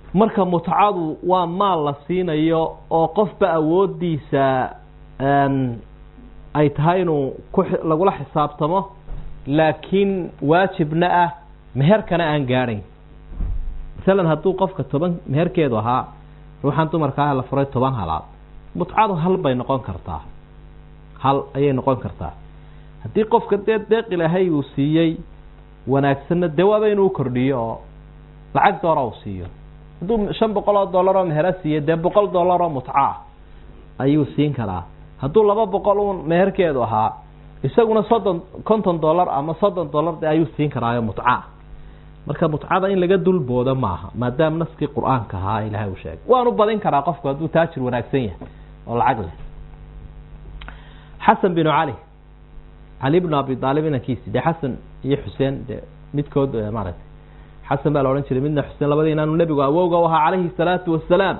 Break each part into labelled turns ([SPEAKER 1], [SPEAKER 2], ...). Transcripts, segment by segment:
[SPEAKER 1] marka mutcadu waa maal la siinayo oo qofba awoodiisa ay tahay inuu ku lagula xisaabtamo laakiin waajibna ah meherkana aan gaadhayn masalan hadduu qofka toban meherkeedu ahaa ruuxan dumarka ah la furay toban halaad mutcadu hal bay noqon kartaa hal ayay noqon kartaa haddii qofka dee deeq ilaahay uu siiyey wanaagsanna dee waaba inuu kordhiyo oo lacag doora uu siiyo hadduu shan boqol oo dollar oo mehera siiyo dee boqol dollar oo mutco ah ayuu siin karaa hadduu laba boqol uun meherkeedu ahaa isaguna soddon konton dollar ama soddon dollar de ayuu siin karaayo mutca marka mutcada in laga dulboodo maaha maadaama naskii qur-aanka ahaa ilahay uu sheegay waanu badin karaa qofku hadduu taajir wanaagsan yahay oo lacag leh xasan binu cali cali bnu abi aalib inankiisi dee xasan iyo xuseen de midkood maaragtay xasan baa la odhan jiray midna xuseen labadii inaanu nebigu awowga u ahaa calayhi salaatu wasalaam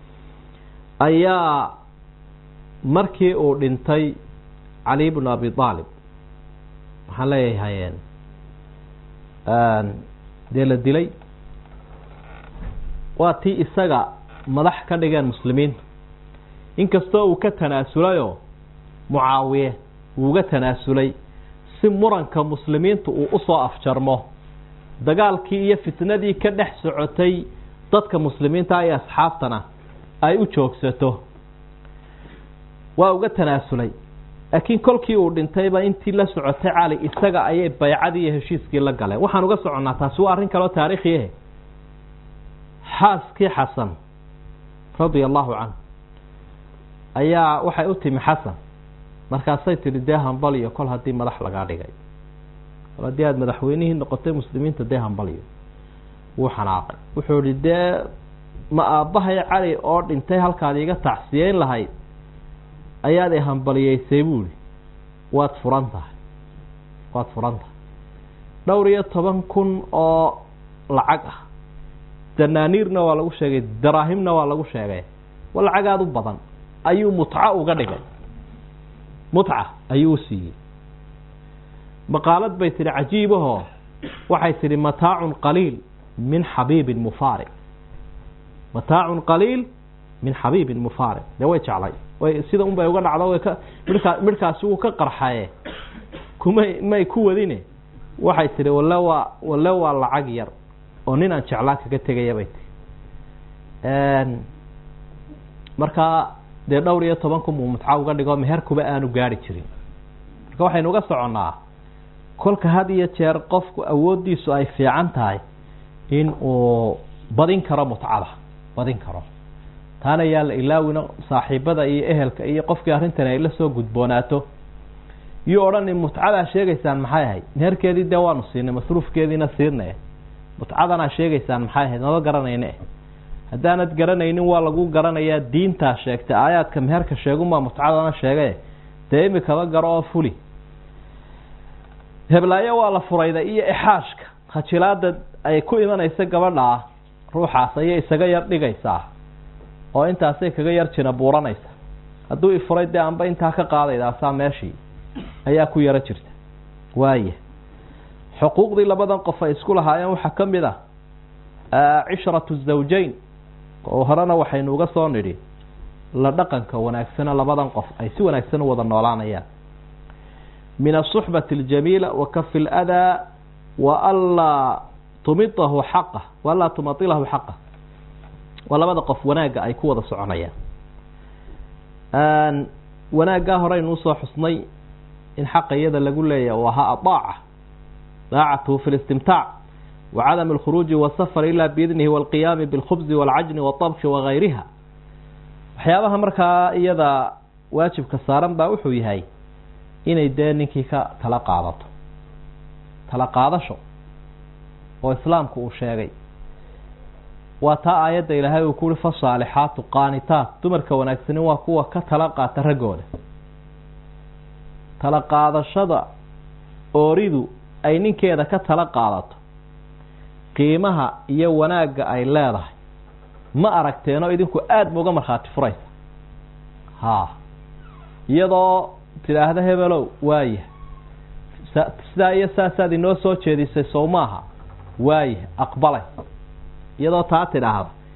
[SPEAKER 1] ayaa markii uu dhintay cali bnu abi aalib maxaan leeyahay dee la dilay waa tii isaga madax ka dhigeen muslimiinta inkastoo uu ka tanaasulayoo mucaawiye uu uga tanaasulay si muranka muslimiintu uu usoo afjarmo dagaalkii iyo fitnadii ka dhex socotay dadka muslimiinta iyo asxaabtana ay u joogsato waa uga tanaasulay laakiin kolkii uu dhintayba intii la socotay cali isaga ayay baycadii iyo heshiiskii la galeen waxaan uga soconnaa taasi waa arrin kaleo taariikhiahe xaaskii xasan radia allahu canhu ayaa waxay u timi xasan markaasay tidhi dee hambaliyo kol haddii madax lagaa dhigay kol haddii aada madaxweynihii noqotay muslimiinta dee hambaliyo wuu xanaaqay wuxuu ihi dee ma aabbahay cali oo dhintay halkaad iga tacsiyeyn lahayd ayaad i hambaliyeysay buuhi waad furan tahay waad furan tahay dhowr iyo toban kun oo lacag ah danaaniirna waa lagu sheegay daraahimna waa lagu sheegay wa lacag aada u badan ayuu mutco uga dhigay mutca ayuu u siiyey maqaalad bay tidhi cajiibahoo waxay tidhi mataacun qaliil min xabiibin mufaariq mataacun qaliil min xabiibin mufaariq dee way jeclay way sida un bay uga dhacdo way ka midhkaa midhkaasi wuu ka qarxaye kumay may ku wadine waxay tidhi walle waa walle waa lacag yar oo nin aan jeclaa kaga tegaya bay tihi markaa dee dhowr iyo toban kun buu mutca uga dhigo meherkuba aanu gaari jirin marka waxaynu uga soconnaa kolka had iyo jeer qofku awooddiisu ay fiican tahay in uu badin karo mutcada badin karo taana yaa la ilaawino saaxiibada iyo ehelka iyo qofkii arrintan ay la soo gudboonaato iyo odhan mutcadaa sheegaysaan maxay ahayd meherkeedii dee waanu siinay masruufkeediina siinay mutcadanaa sheegaysaan maxay ahayd naba garanayne haddaanad garanaynin waa lagu garanayaa diintaa sheegtay aayaadka meherka sheegunbaa mutcadana sheegae dee imikaba garo oo fuli heblaayo waa la furayda iyo ixaashka khajilaada ay ku imanaysa gabadhaa ruuxaas ayay isaga yar dhigaysaa oo intaasay kaga yar jina buuranaysa hadduu ifuray dee anba intaa ka qaadaydaasaa meeshii ayaa ku yaro jirta waaya xuquuqdii labadan qof ay isku lahaayeen waxaa ka mid ah cishratu zawjayn oo horena waxaynu uga soo nidhi la dhaqanka wanaagsana labadan qof ay si wanaagsan u wada noolaanayaan min asuxbati aljamiila wa kafi ladaa wa anlaa tumidahu xaqa wa anlaa tumailahu xaqa waa labada qof wanaagga ay ku wada soconayaan wanaaggaa horeynu usoo xusnay in xaqa iyada lagu leeyahy u ahaa adaaca daacatuhu fi listimtaac wa cadam alkhuruuji wasafar ila biidnihi walqiyaami bilkhubzi walcajni watabki wagayriha waxyaabaha markaa iyada waajibka saaran baa wuxuu yahay inay dee ninkii ka tala qaadato tala qaadasho oo islaamku uu sheegay waa taa aayadda ilaahay uu ku uhi fasaalixaatu qaanitaat dumarka wanaagsani waa kuwa ka tala qaata raggooda tala qaadashada ooridu ay ninkeeda ka tala qaadato qiimaha iyo wanaagga ay leedahay ma aragteenoo idinku aada ma uga markhaati furaysa haa iyadoo tidhaahda hebelow waaya sidaa iyo saasaad inoo soo jeedisay sow maaha waaya aqbalay iyadoo taa tidhaahda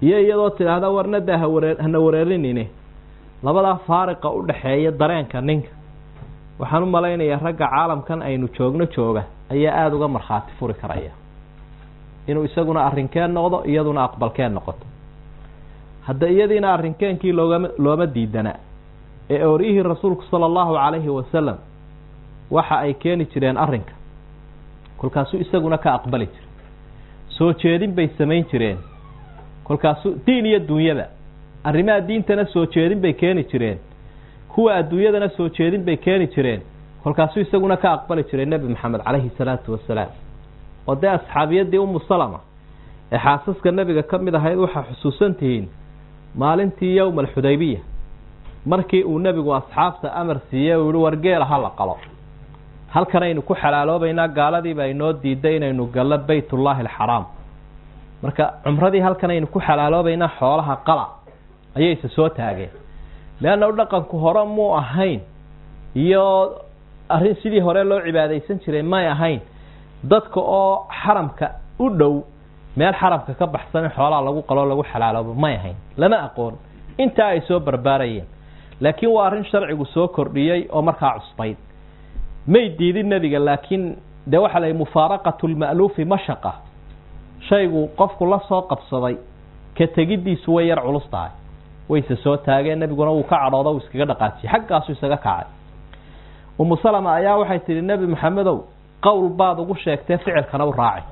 [SPEAKER 1] iyo iyadoo tidhaahda warnadaa haware hana wareerinine labadaa faariqa u dhaxeeya dareenka ninka waxaan u malaynayaa ragga caalamkan aynu joogno jooga ayaa aada uga markhaati furi karaya inuu isaguna arrinkeen noqdo iyaduna aqbalkeen noqoto hadda iyadiina arrinkeenkii loogama looma diidana ee oryihii rasuulku sala allahu calayhi wasalam waxa ay keeni jireen arrinka kolkaasuu isaguna ka aqbali jiray soo jeedin bay samayn jireen kolkaasuu diin iyo dunyada arrimaha diintana soo jeedin bay keeni jireen kuwa adduunyadana soo jeedin bay keeni jireen kolkaasuu isaguna ka aqbali jiray nebi maxamed calayhi salaatu wasalaam oo dee asxaabiyadii umu salama ee xaasaska nebiga ka mid ahayd waxaa xusuusan tihiin maalintii yowma alxudaybiya markii uu nebigu asxaabta amar siiyey uu yihi war geela ha la qalo halkanaynu ku xalaaloobaynaa gaaladiiba inoo diiday inaynu gallo baytullaahi alxaraam marka cumradii halkanaynu ku xalaaloobaynaa xoolaha qala ayayse soo taageen leanna u dhaqanku hore muu ahayn iyo arrin sidii hore loo cibaadaysan jiray may ahayn dadka oo xaramka u dhow meel xaramka ka baxsan in xoolaha lagu qaloo lagu xalaaloobo may ahayn lama aqoon intaa ay soo barbaarayeen laakiin waa arrin sharcigu soo kordhiyey oo markaa cusbayd may diidin nebiga laakiin dee waxaa la mufaaraqatu lma'luufi mashaqa shaygu qofku la soo qabsaday ka tegiddiisu way yar culus tahay wayse soo taageen nebiguna wuu ka cadhooda uu iskaga dhaqaajiyey xaggaasu isaga kacay umu salama ayaa waxay tidhi nebi maxamedow qowl baad ugu sheegtee ficilkana u raaci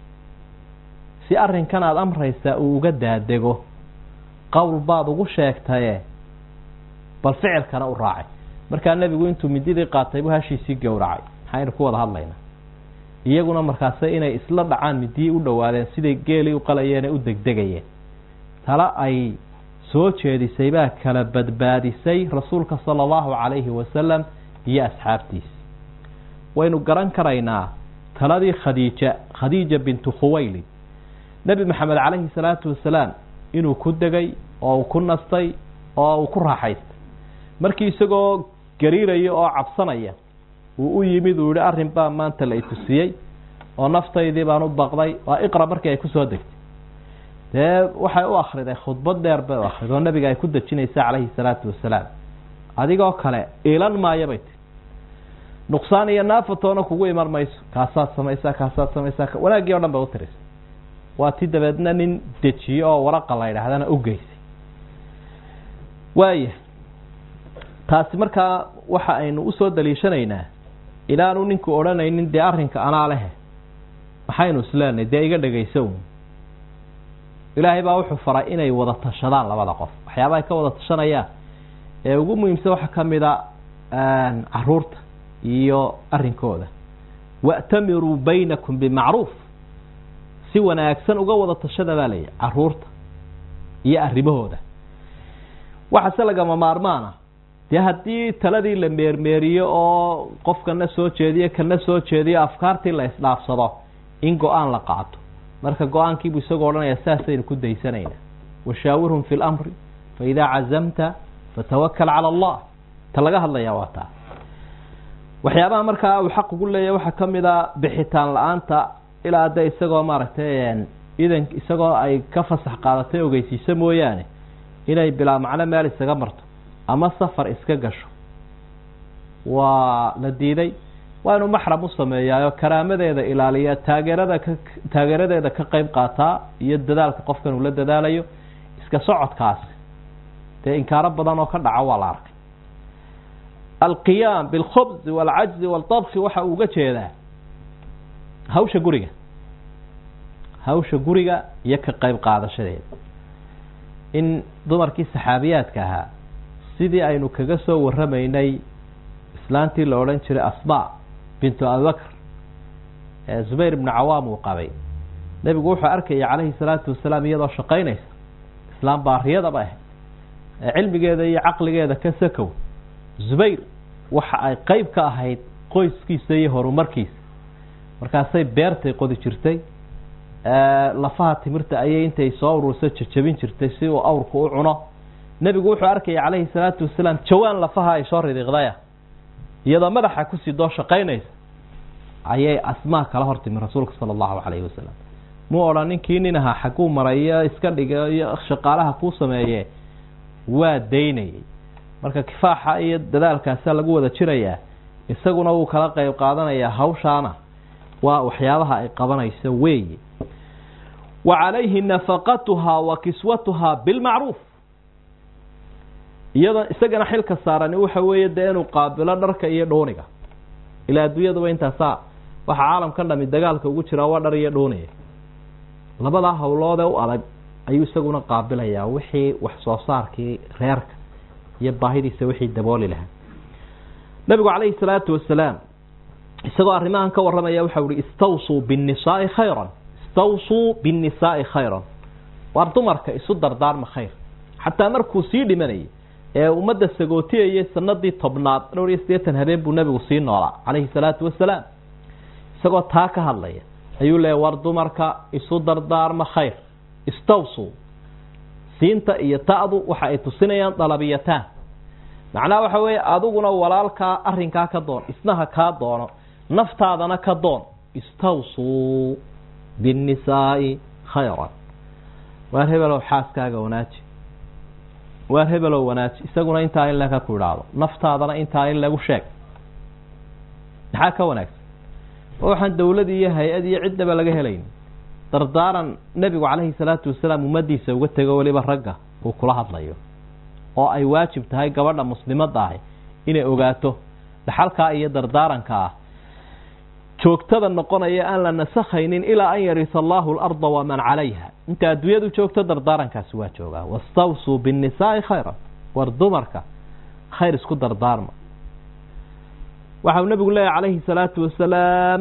[SPEAKER 1] si arrinkan aada amraysaa uu uga daadego qowl baad ugu sheegtaye bal ficilkana u raacay markaa nebigu intuu mididii qaatay buu hashiisii gowracay maxaynu ku wada hadlaynaa iyaguna markaase inay isla dhacaan midiyii u dhowaadeen siday geelii u qalayeen ee u degdegayeen tala ay soo jeedisay baa kala badbaadisay rasuulka sala allahu calayhi wasalam iyo asxaabtiisa waynu garan karaynaa taladii khadiija khadiija bintu khuwaylid nebi maxamed calayhi salaatu wasalaam inuu ku degay oo uu ku nastay oo uu ku raaxaystay markii isagoo gariiraya oo cabsanaya uu u yimid uu yihi arrin baa maanta la itusiyey oo naftaydii baan u baqday waa iqra markii ay kusoo degtay dee waxay u akriday khudbad dheer bay u akriday oo nabiga ay ku dejinaysa calayhi salaatu wasalaam adigoo kale iilan maayo bay tiri nuqsaan iyo naafatoona kugu iman mayso kaasaad samaysaa kaasaad samaysaa wanaaggii o dhan bay u tirisay waa ti dabeedna nin dejiyo oo waraqa la yidhaahdana u geysay waaya taasi markaa waxa aynu usoo daliishanaynaa ilaanu ninku odhanaynin dee arrinka anaa lehe maxaynu isleenahay dee iga dhegayso un ilaahay baa wuxuu faray inay wada tashadaan labada qof waxyaabaha ay ka wada tashanayaan ee ugu muhiimsan waxaa ka mid a caruurta iyo arrinkooda wa'tamiruu baynakum bimacruuf si wanaagsan uga wada tashada baa layihi caruurta iyo arrimahooda waxaase lagama maarmaana dee haddii taladii la meermeeriyo oo qofkana soo jeediyo kana soo jeediyo afkaartii la isdhaafsado in go-aan la qaato marka go-aankiibuu isagoo odhanaya saasaynu ku daysanaynaa washaawirhum fi lamri fa idaa cazamta fatawakal cala allah ta laga hadlayaa waa taa waxyaabaha markaa uu xaq ugu leeyahy waxaa ka mid a bixitaan la-aanta ilaa de isagoo maaragtay idan isagoo ay ka fasax qaadatay ogeysiiso mooyaane inay bilaa macno meel isaga marto ama safar iska gasho waa la diiday waa inuu maxram u sameeyaayo karaamadeeda ilaaliya taageerada ka taageeradeeda ka qeyb qaataa iyo dadaalka qofkan uu la dadaalayo iska socodkaasi dee inkaaro badan oo ka dhaca waa la arkay alqiyaam bilkhubzi waalcajzi waaltabki waxa uu uga jeedaa hawsha guriga hawsha guriga iyo ka qeyb qaadashadeeda in dumarkii saxaabiyaadka ahaa sidii aynu kaga soo waramaynay islaantii la odhan jiray asma bintu abibakr ee zubayr ibnu cawaam uu qabay nebigu wuxuu arkaya calayhi salaatu wasalaam iyadoo shaqaynaysa islaam baariyadaba ahayd ee cilmigeeda iyo caqligeeda ka sakow zubayr waxa ay qeyb ka ahayd qoyskiisa iyo horumarkiisa markaasay beertay qodi jirtay lafaha timirta ayay intay soo urursa jajabin jirtay si uu awrku u cuno nebigu wuxuu arkaya calayhi salaatu wasalaam jawaan lafaha ay soo ridiiqdaya iyadoo madaxa kusii doo shaqaynaysa ayay asmaa kala hortimi rasuulka sala allahu calayhi wasalam mu odhan ninkii nin ahaa xagguu marayo iska dhiga iyo shaqaalaha kuu sameeye waa daynayay marka kifaaxa iyo dadaalkaasa lagu wada jirayaa isaguna wuu kala qeyb qaadanayaa hawshaana waa waxyaabaha ay qabanayso weeye wa calayhi nafaqatuhaa wa kiswatuhaa bilmacruuf iyada isagana xilka saarani waxa weeye dee inuu qaabilo dharka iyo dhooniga ilaa adduunyaduba intaasaa waxaa caalamkan dhami dagaalka ugu jiraa waa dhar iyo dhooniya labadaa hawloodee u adag ayuu isaguna qaabilayaa wixii wax soo saarkii reerka iyo baahidiisa wixii dabooli lahaa nabigu calayhi salaatu wasalaam isagoo arrimahan ka warramaya waxau ihi istawsuu binnisaai khayran istawsuu binnisaai khayran waar dumarka isu dardaarma khayr xataa markuu sii dhimanayay ee ummadda sagootiyayay sanadii tobnaad dhowr iyo siddeetan habeen buu nabigu sii noolaa calayhi salaatu wasalaam isagoo taa ka hadlaya ayuu leeya war dumarka isu dardaarma khayr istawsuu siinta iyo ta'du waxa ay tusinayaan dalabiyataan macnaha waxa weeye adiguna walaalkaa arrinkaa ka doon isnaha kaa doono naftaadana ka doon istawsuu binnisaai khayran waar hebelow xaaskaaga wanaaji waar hebelow wanaaji isaguna intaa in laga ku idhaahdo naftaadana intaa in lagu sheeg maxaa ka wanaagsan oo waxaan dawlad iyo hay-ad iyo ciddaba laga helayn dardaaran nebigu calayhi salaatu wasalaam ummaddiisa uga tego weliba ragga uu kula hadlayo oo ay waajib tahay gabadha muslimadda ahi inay ogaato dhaxalkaa iyo dardaaranka ah joogtada noqonaya aan la nasakhaynin ilaa an yarisa allahu alarda waman calayha inta adduunyadu joogto dardaarankaasi waa joogaa wastawsuu binnisaai khayran war dumarka khayr isku dardaarma waxau nabigu leeyahy calayhi salaatu wasalaam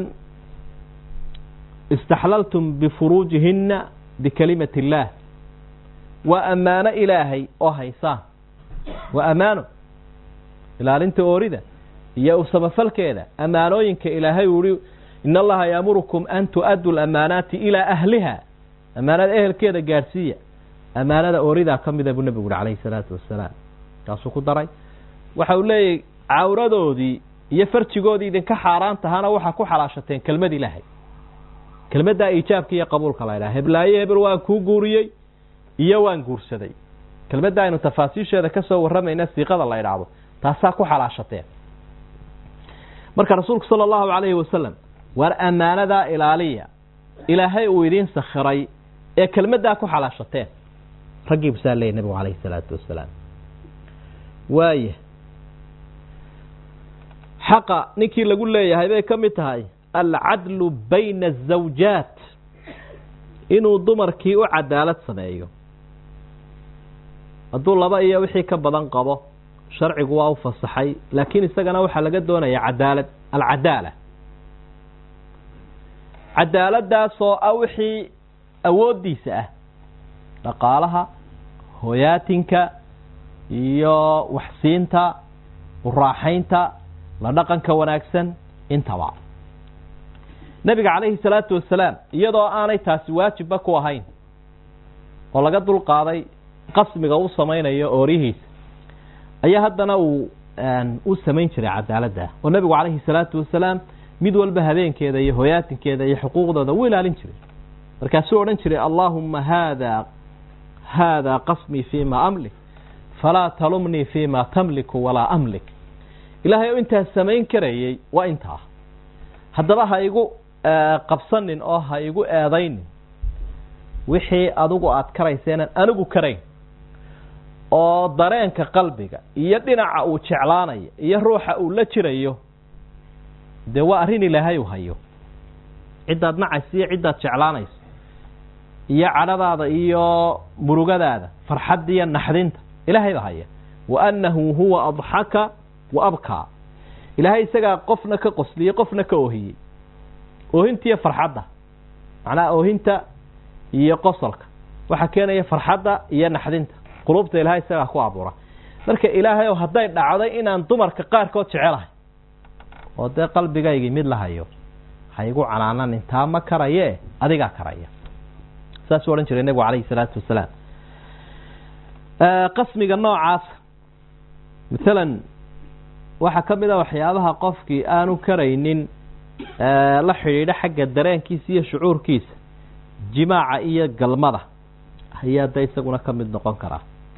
[SPEAKER 1] istaxlaltum bifuruujihina bikalimati illaah waa ammaano ilaahay oo haysaan waa ammaano ilaalinta oorida iyo u samafalkeeda ammaanooyinka ilaahay uu ihi in allaha yaamurukum an tu-addu lamaanaati ilaa ahliha ammaanada ehelkeeda gaadhsiiya ammaanada ooridaa ka mida buu nebigu uhi calayhi salaatu wasalaam kaasuu ku daray waxa uu leeyahy cawradoodii iyo farjigoodii idinka xaaraan tahana waxaa ku xalaashateen kelmad ilaahay kelmaddaa iijaabka iyo qabuulka la ydhaha heblaaye hebel waan kuu guuriyey iyo waan guursaday kelmadda aynu tafaasiisheeda ka soo warramayna siiqada la ydhaahdo taasaa ku xalaashateen marka rasuulku sala allahu calayhi wasalam waar ammaanadaa ilaaliya ilaahay uu idiin sakhiray ee kelmaddaa ku xalaashateen raggii busaa leeyay nabigu calayhi salaatu wasalaam waaya xaqa ninkii lagu leeyahay bay ka mid tahay alcadlu bayna azawjaat inuu dumarkii u cadaalad sameeyo hadduu laba iyo wixii ka badan qabo sharcigu waa u fasaxay laakiin isagana waxaa laga doonaya cadaalad alcadaala cadaaladaasoo ah wixii awooddiisa ah dhaqaalaha hoyaatinka iyo waxsiinta uraaxaynta la dhaqanka wanaagsan intaba nebiga calayhi salaatu wasalaam iyadoo aanay taasi waajibba ku ahayn oo laga dulqaaday qasmiga u samaynayo ooryihiisa ayaa haddana uu u samayn jiray cadaaladda oo nebigu calayhi salaatu wasalaam mid walba habeenkeeda iyo hoyaatinkeeda iyo xuquuqdooda u ilaalin jiray markaasuu odhan jiray allaahumma haada haada qasmii fii ma amlik falaa talumnii fii ma tamliku walaa amlik ilaahay oo intaas samayn karayey waa intaa haddaba ha igu qabsanin oo ha igu eedaynin wixii adigu aada karayseenan anigu karayn oo dareenka qalbiga iyo dhinaca uu jeclaanayo iyo ruuxa uu la jirayo dee waa arrin ilaahay uu hayo ciddaad nacaysa iyo ciddaad jeclaanayso iyo cadhadaada iyo murugadaada farxadda iyo naxdinta ilaahay baa haya wa annahu huwa adxaka wa abkaa ilaahay isagaa qofna ka qosliyey qofna ka oohiyey oohintiiyo farxadda macnaha oohinta iyo qosolka waxaa keenaya farxadda iyo naxdinta qulubta ilaahay isagaa ku abuura marka ilaahay oo hadday dhacday inaan dumarka qaarkood jecelahay oo dee qalbigaygii mid la hayo ha igu canaanan intaa ma karaye adigaa karaya saasuu odhan jiray nebigu calayhi salaatu wasalaam qasmiga noocaas maalan waxaa ka mid a waxyaabaha qofkii aanu karaynin la xidhiidho xagga dareenkiisa iyo shucuurkiisa jimaaca iyo galmada ayaa de isaguna ka mid noqon karaa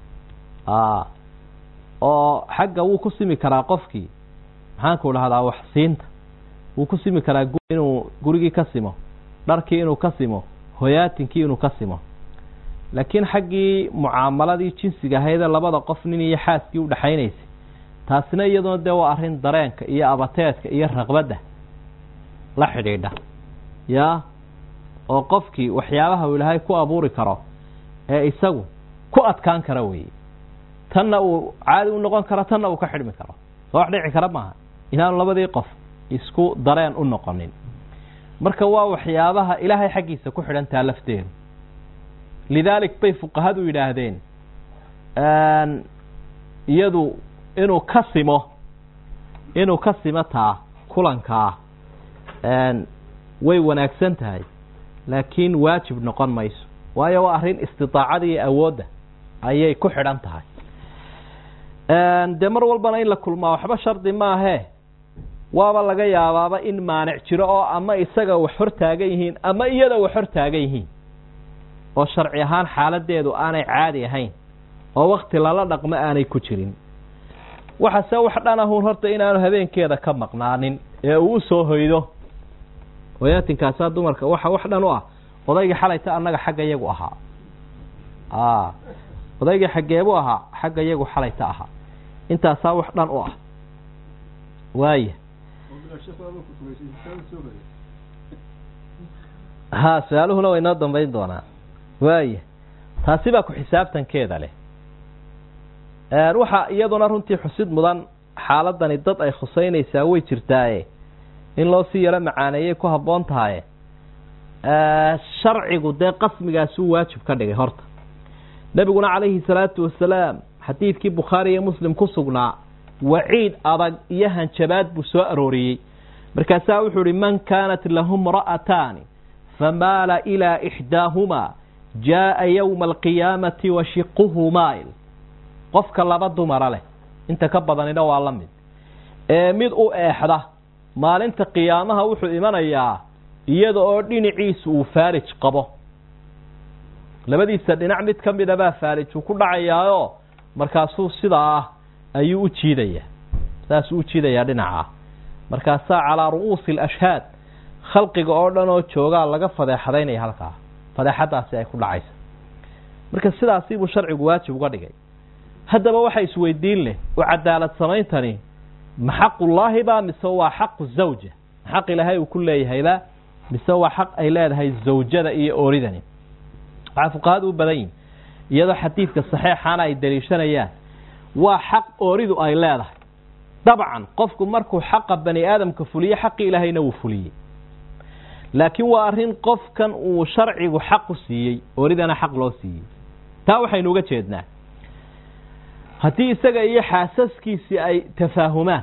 [SPEAKER 1] oo xagga wuu ku simi karaa qofkii maxaanku dhahdaa wax siinta wuu ku simi karaa inuu gurigii ka simo dharkii inuu ka simo hoyaatinkii inuu ka simo laakiin xaggii mucaamaladii jinsiga ahaydee labada qof nin iyo xaaskii udhexaynaysay taasina iyaduna dee waa arrin dareenka iyo abateedka iyo raqbadda la xidhiidha yaa oo qofkii waxyaabaha uu ilaahay ku abuuri karo ee isagu ku adkaan kara weeye tanna uu caadi u noqon karo tanna uu ka xidhmi karo soo wax dhici kara maaha inaanu labadii qof isku dareen u noqonin marka waa waxyaabaha ilaahay xaggiisa ku xidhantaa lafteedu lidaalik bay fuqahadu yidhaahdeen iyadu inuu ka simo inuu ka simo taa kulankaa way wanaagsan tahay laakiin waajib noqon mayso waayo waa arrin istidaacada iyo awoodda ayay ku xidhan tahay dee mar walbana in la kulmaa waxba shardi maahee waaba laga yaabaaba in maanic jiro oo ama isaga wax hor taagan yihiin ama iyada wax hor taagan yihiin oo sharci ahaan xaaladeedu aanay caadi ahayn oo wakti lala dhaqmo aanay ku jirin waxase wax dhan ahun horta inaanu habeenkeeda ka maqnaanin ee uu usoo hoydo hoyaatinkaasa dumarka waxa wax dhan u ah odaygii xalayta annaga xagga iyagu ahaa odaygii xaggeebu ahaa xagga iyagu xalayta ahaa intaasaa wax dhan u ah waaya ha su-aaluhuna way noo dambayn doonaa waaya taasi baa ku xisaabtankeeda leh waxa iyaduna runtii xusid mudan xaaladani dad ay khuseynaysaa way jirtaaye in loo sii yaro macaaneeyay ku habboon tahaye sharcigu dee qasmigaasuu waajib ka dhigay horta nebiguna calayhi salaatu wasalaam xadiidkii bukhaari iyo muslim ku sugnaa waciid adag iyo hanjabaad buu soo arooriyey markaasaa wuxuu ihi man kaanat lahu mra'ataani famaala ilaa ixdaahumaa jaa'a yowma alqiyaamati wa shiquhu maa'il qofka laba dumara leh inta ka badanina waa la mid ee mid u eexda maalinta qiyaamaha wuxuu imanayaa iyada oo dhinaciisu uu faarij qabo labadiisa dhinac mid ka mida baa faarij uu ku dhacayaayoo markaasuu sidaa ah ayuu u jiidayaa saasuu u jiidayaa dhinacaa markaasaa calaa ru'uusi alashhaad khalqiga oo dhan oo joogaa laga fadeexadaynaya halkaa fadeexadaasi ay ku dhacaysa marka sidaasi buu sharcigu waajib uga dhigay haddaba waxa isweydiin leh oo cadaalad samayntani ma xaqullaahi baa mise waa xaqu zawja xaq ilaahay uu ku leeyahayba mise waa xaq ay leedahay zawjada iyo ooridani waxaa fuqahadu u badan yihin iyadoo xadiidka saxeexaana ay daliishanayaan waa xaq ooridu ay leedahay dabcan qofku markuu xaqa bani aadamka fuliye xaqi ilaahayna wuu fuliyey laakiin waa arrin qofkan uu sharcigu xaq u siiyey ooridana xaq loo siiyey taa waxaynu uga jeednaa haddii isaga iyo xaasaskiisii ay tafaahumaan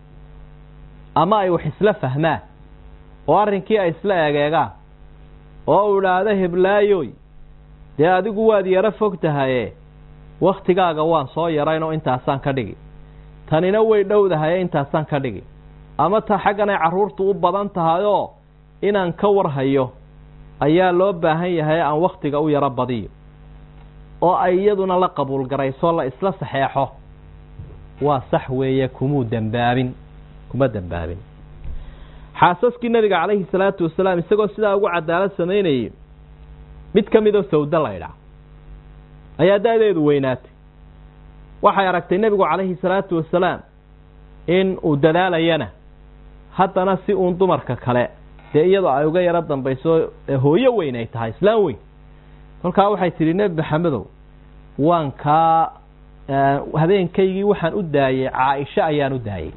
[SPEAKER 1] ama ay wax isla fahmaan oo arrinkii ay isla egeegaan oo uu idhaahdo heblaayoy dee adigu waad yaro fog tahaye wakhtigaaga waan soo yarayn oo intaasaan ka dhigi tanina way dhowdahaye intaasaan ka dhigi ama ta xagganay carruurtu u badan tahayoo inaan ka warhayo ayaa loo baahan yahay aan wakhtiga u yaro badiyo oo ay iyaduna la qabuul garayso la isla saxeexo waa sax weeye kumuu dembaabin kuma dembaabin xaasaskii nabiga calayhi salaatu wasalaam isagoo sidaa ugu cadaalad samaynayay mid ka midoo sawdo laydhaa ayaa da-deedu weynaatay waxay aragtay nebigu calayhi salaatu wasalaam in uu dadaalayana haddana si uun dumarka kale dee iyadoo ay uga yaro dambayso hooyo weyn ay tahay islaan weyn kolkaa waxay tidhi nebi maxamedow waan kaa habeenkaygii waxaan u daayey caaisho ayaan u daayey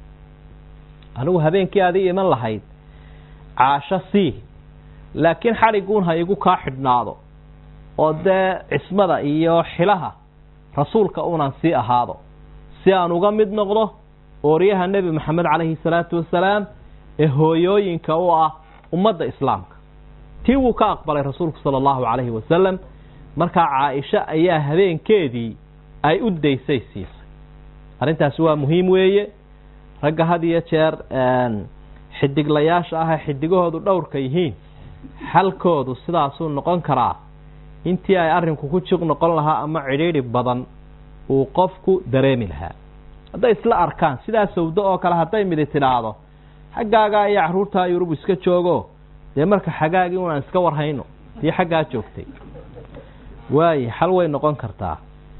[SPEAKER 1] anigu habeenkii adii iman lahayd caasho sii laakiin xadhiguun ha igu kaa xidhnaado oo dee cismada iyo xilaha rasuulka unan sii ahaado si aan uga mid noqdo ooryaha nebi maxamed calayhi salaatu wasalaam ee hooyooyinka u ah ummadda islaamka tii wuu ka aqbalay rasuulku sala allahu calayhi wasalam markaa caaisho ayaa habeenkeedii ay u daysay siisay arrintaasi waa muhiim weeye ragga had iyo jeer xidiglayaasha ah ee xidigahoodu dhowrka yihiin xalkoodu sidaasuu noqon karaa intii ay arrinku ku jiq noqon lahaa ama cidhiidhi badan uu qofku dareemi lahaa hadday isla arkaan sidaa sawdo oo kale hadday midi tidhaahdo xaggaagaa iyo carruurtaa yurub iska joogo dee marka xagaagii unaan iska warhayno tii xaggaa joogtay waaye xal way noqon kartaa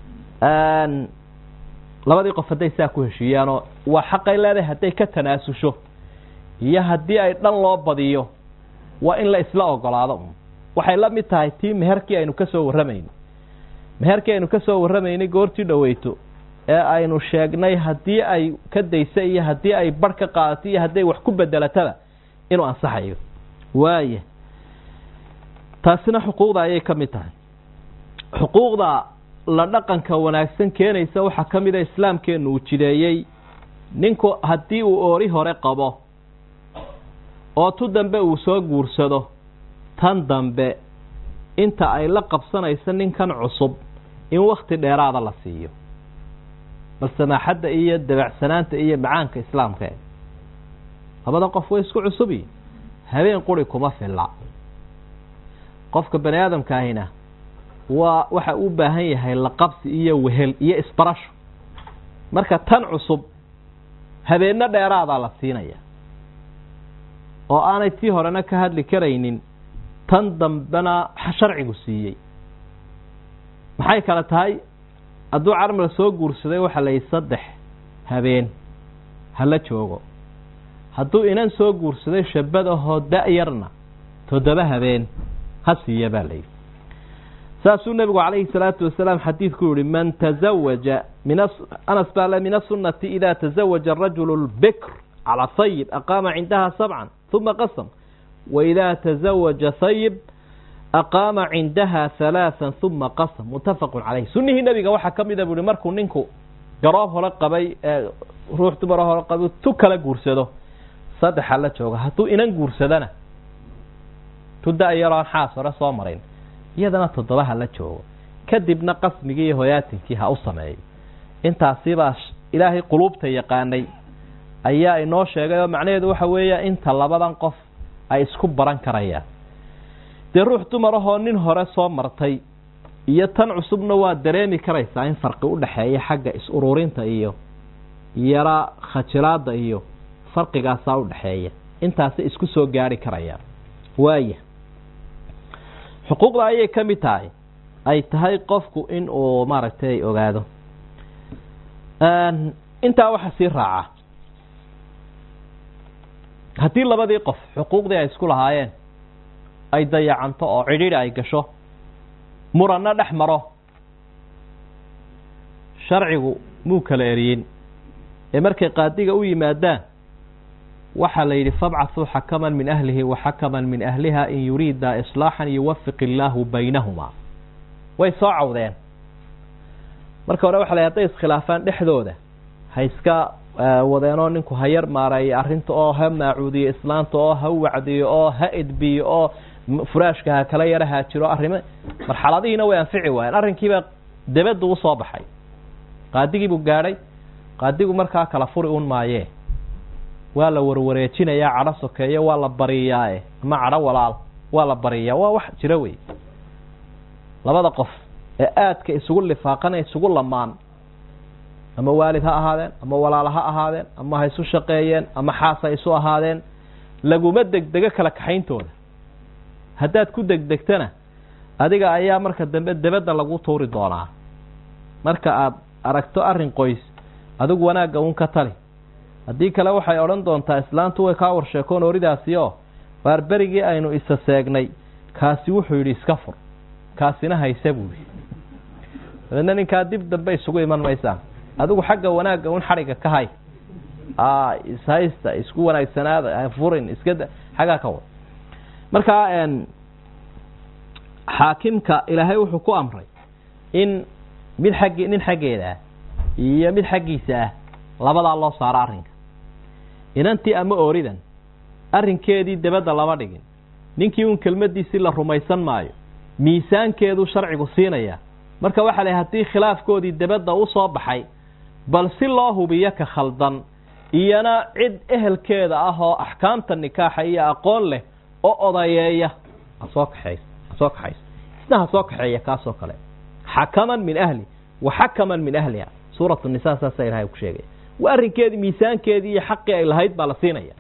[SPEAKER 1] labadii qof hadday saa ku heshiiyaanoo waa xaqay leedahay hadday ka tanaasusho iyo haddii ay dhan loo badiyo waa in la isla ogolaado un waxay la mid tahay tii meherkii aynu ka soo warramayno meherkii aynu ka soo warramaynay goortii dhoweyto ee aynu sheegnay haddii ay ka daysa iyo haddii ay barh ka qaadato iyo hadday wax ku bedelataba inuu ansaxayo waaya taasina xuquuqda ayay ka mid tahay xuquuqda la dhaqanka wanaagsan keenaysa waxaa ka mid a islaamkeennu uu jideeyey ninku haddii uu oori hore qabo oo tu dambe uu soo guursado tan dambe inta ay la qabsanayso ninkan cusub in wakti dheeraada la siiyo bal samaaxadda iyo dabacsanaanta iyo macaanka islaamka e labada qof way isku cusubi habeen quri kuma filla qofka bani aadamkaahina waa waxa u baahan yahay laqabsi iyo wehel iyo isbarasho marka tan cusub habeenno dheeraadaa la siinaya oo aanay tii horena ka hadli karaynin tan dambena sharcigu siiyey maxay kale tahay hadduu carmal soo guursaday waxaa la yidhi saddex habeen hala joogo hadduu inan soo guursaday shabadahoo da-yarna toddoba habeen ha siiya baa layidhi saasuu nebigu calayhi salaatu wasalaam xadiidku yihi man tazawaja min anas baa le min asunati ida tazawaja arajulu lbikr calaa sayib aqaama cindaha sabcan uma qasam waidaa tazawaja sayib aqaama cindaha halaaan uma qasam muttafaqun caleyh sunnihii nebiga waxaa ka mida bu uhi markuu ninku garoob hore qabay ruux dumaro hore qabay tu kala guursado saddexa la jooga hadduu inan guursadana tu da-yaroo aan xaas hore soo marayn iyadana toddoba ha la joogo kadibna qasmigii iyo hoyaatinkii ha u sameeyo intaasibaa ilaahay quluubta yaqaanay ayaa inoo sheegay oo macnaheedu waxa weeya inta labadan qof ay isku baran karayaan dee ruux dumarahoo nin hore soo martay iyo tan cusubna waa dareemi karaysaa in farqi u dhexeeya xagga is-ururinta iyo yara khajilaada iyo farqigaasaa u dhexeeya intaasay isku soo gaari karayaan waaya xuquuqda ayay ka mid tahay ay tahay qofku in uu maaragtay ogaado intaa waxa sii raaca haddii labadii qof xuquuqdii ay isku lahaayeen ay dayacanto oo cidhiidhi ay gasho muranna dhex maro sharcigu muu kala eriyin ee markay qaadiga u yimaadaan waxaa la yidhi fabcathuu xakaman min ahlihi wa xakaman min ahliha in yuriida islaaxan yuwafiq illaahu baynahumaa way soo cawdeen marka hore waxa la hadday iskhilaafaan dhexdooda ha iska wadeenoo ninku ha yar maareeyo arrinta oo ha maacuudiyo islaanta oo ha wacdiyo oo ha edbiyo oo furaashka ha kala yara haajiro arrimo marxaladihiina way anfici waayeen arrinkiibaa debaddu usoo baxay qaadigiibuu gaadhay qaadigu markaa kala furi un maayee waa la warwareejinayaa cadho sokeeye waa la bariyaae ama cadho walaal waa la bariyaa waa wax jira wey labada qof ee aadka isugu lifaaqan isugu lamaan ama waalid ha ahaadeen ama walaalo ha ahaadeen ama ha isu shaqeeyeen ama xaas ha isu ahaadeen laguma degdego kala kaxayntooda haddaad ku degdegtana adiga ayaa marka dambe debadda lagu tuuri doonaa marka aada aragto arrin qoys adigu wanaagga un ka tali haddii kale waxay odhan doontaa islaantu way kaa warsheekoon oridaasi oo waar berigii aynu isa seegnay kaasi wuxuu yidhi iska fur kaasina hayse buu yidhi dabeedna ninkaa dib dambe isugu iman maysaan adigu xagga wanaagga un xadhigga ka hay ishaysta isku wanaagsanaada furin iska xaggaa ka wad markaa xaakimka ilaahay wuxuu ku amray in mid xaggi nin xaggeeda ah iyo mid xaggiisa ah labadaa loo saaro arrinka inantii ama ooridan arrinkeedii debadda lama dhigin ninkii uun kelmaddiisii la rumaysan maayo miisaankeeduu sharcigu siinaya marka waxaa la haddii khilaafkoodii debadda u soo baxay bal si loo hubiyo ka khaldan iyana cid ehelkeeda ah oo axkaamta nikaaxa iyo aqoon leh oo odayeeya hasoo kaxeys hasoo kaxays isna ha soo kaxeeya kaasoo kale xakaman min ahli wa xakaman min ahliha suuratu nisa saasa ilahay ku sheegaya waa arrinkeedii miisaankeedii iyo xaqii ay lahayd baa la siinaya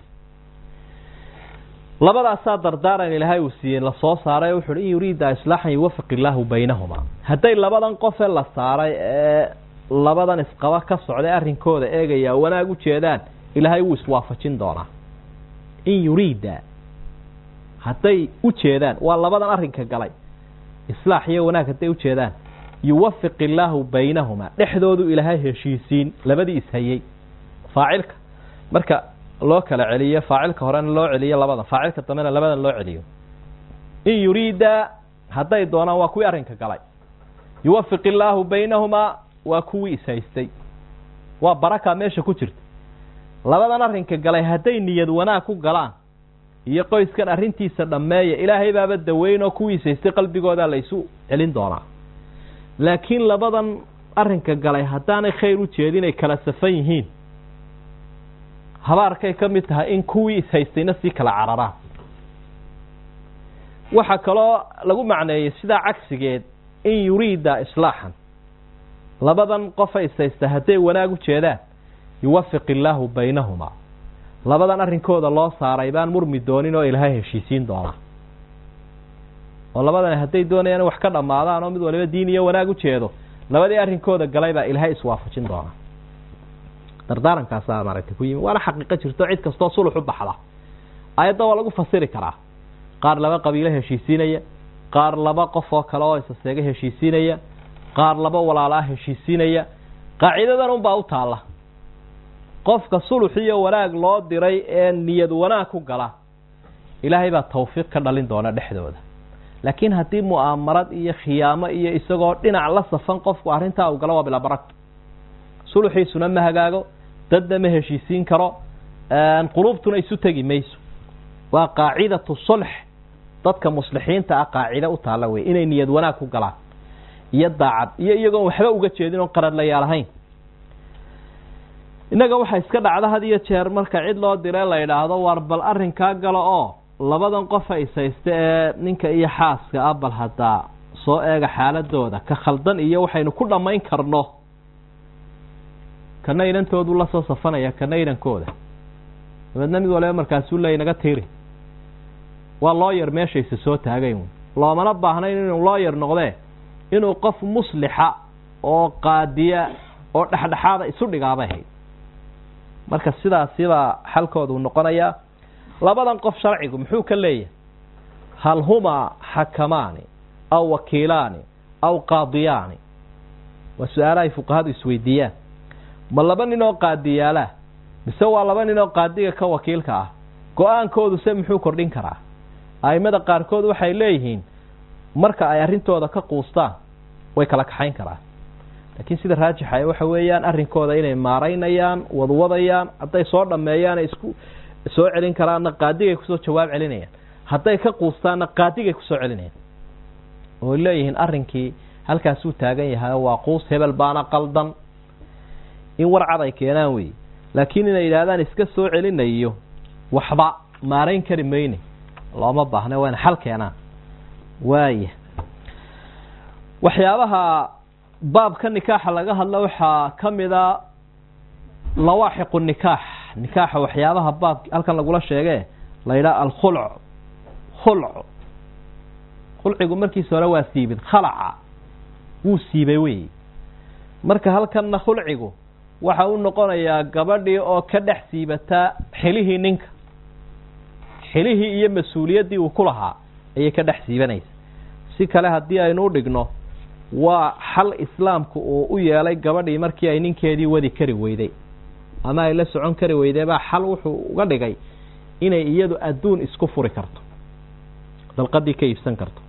[SPEAKER 1] labadaasaa dardaaran ilaahay uu siiyey lasoo saaray wuxu uhi in yuriida islaaxan yuwafiq illaahu baynahumaa hadday labadan qofe la saaray ee labadan isqaba ka socday arrinkooda eegaya wanaag u jeedaan ilaahay wuu iswaafajin doonaa in yuriida hadday u jeedaan waa labadan arrinka galay islaax iyo wanaag hadday u jeedaan yuwafiq illaahu baynahumaa dhexdoodu ilaahay heshiisiin labadii ishayey faacilka marka loo kala celiyo faacilka horena loo celiyo labadan faacilka dambena labadan loo celiyo in yuriida hadday doonaan waa kuwii arrinka galay yuwafiq illaahu baynahumaa waa kuwii ishaystay waa baraka meesha ku jirta labadan arrinka galay hadday niyad wanaag ku galaan iyo qoyskan arrintiisa dhammeeya ilaahay baaba daweyn oo kuwii ishaystay qalbigoodaa la isu celin doonaa laakiin labadan arrinka galay haddaanay khayr u jeedin ay kala safan yihiin habaarkay ka mid tahay in kuwii ishaystayna sii kala cararaan waxaa kaloo lagu macneeyey sidaa cagsigeed in yuriida islaaxan labadan qofa ishaysta hadday wanaag u jeedaan yuwafiq illaahu baynahumaa labadan arrinkooda loo saaray baan murmi doonin oo ilaahay heshiisiin doonaa oo labadan hadday doonayaan wax ka dhammaadaan oo mid waliba diin iyo wanaag u jeedo labadii arrinkooda galay baa ilaahay iswaafajin doonaa dardaarankaasa maaragtay ku yimi waana xaqiiqo jirto cid kastoo sulux u baxda ayadda waa lagu fasiri karaa qaar laba qabiilo heshiisiinaya qaar laba qof oo kale oo isaseega heshiisiinaya qaar laba walaalaa heshiisiinaya qaacidadan unbaa u taalla qofka sulux iyo wanaag loo diray ee niyad wanaag ku gala ilaahay baa tawfiiq ka dhalin doona dhexdooda laakiin haddii mu'aamarad iyo khiyaamo iyo isagoo dhinac la safan qofku arrintaa uu galo waa bilaa barag suluxiisuna ma hagaago dadna ma heshiisiin karo quluubtuna isu tegi mayso waa qaacidatu sulx dadka muslixiinta ah qaacide u taalla wey inay niyad wanaag ku galaan iyo daacad iyo iyagoon waxba uga jeedin oon qaradlayaal ahayn innaga waxaa iska dhacda had iyo jeer marka cid loo dire la yidhaahdo war bal arrinkaa galo oo labadan qofa ishaysta ee ninka iyo xaaska ah bal haddaa soo eega xaaladooda ka khaldan iyo waxaynu ku dhammayn karno kana inantoodu la soo safanaya kana inankooda dabeedna mid waliba markaasuu leey naga tiiri waa looyar meeshaysa soo taagayn loomana baahnayn inuu looyar noqdee inuu qof muslixa oo qaadiya oo dhexdhexaada isu dhigaabay ahayd marka sidaasibaa xalkoodu noqonayaa labadan qof sharcigu muxuu ka leeyahay hal humaa xakamaani aw wakiilaani aw qaadiyaani waa su-aalahay fuqahadu isweydiiyaan ma laba nin oo qaadiyaalaa mise waa laba nin oo qaadiga ka wakiilka ah go-aankoodu se muxuu kordhin karaa aimada qaarkood waxay leeyihiin marka ay arrintooda ka quustaan way kala kaxayn karaan laakiin sida raajixa waxa weeyaan arrinkooda inay maaraynayaan wadwadayaan hadday soo dhammeeyaana isku soo celin karaanna qaadigay kusoo jawaab celinayaan hadday ka quustaanna qaadigay kusoo celinayaan oo leeyihiin arrinkii halkaasuu taagan yahay waa quus hebel baana qaldan in warcad ay keenaan wey laakiin inay yidhaahdaan iska soo celinayo waxba maarayn kari mayne looma baahna waa ina xal keenaan waaya waxyaabaha baabka nikaaxa laga hadlo waxaa ka mida lawaaxiqu nikaax nikaaxa waxyaabaha baab halkan lagula sheege la yidhaha alkhulc khulc khulcigu markiisa hore waa siibin khalaca wuu siibay wey marka halkanna khulcigu waxa u noqonayaa gabadhii oo ka dhex siibataa xilihii ninka xilihii iyo mas-uuliyaddii uu ku lahaa ayay ka dhex siibanaysa si kale haddii aynu u dhigno waa xal islaamku uu u yeelay gabadhii markii ay ninkeedii wadi kari weyday ama ay la socon kari weyday baa xal wuxuu uga dhigay inay iyadu adduun isku furi karto dalqadii ka iibsan karto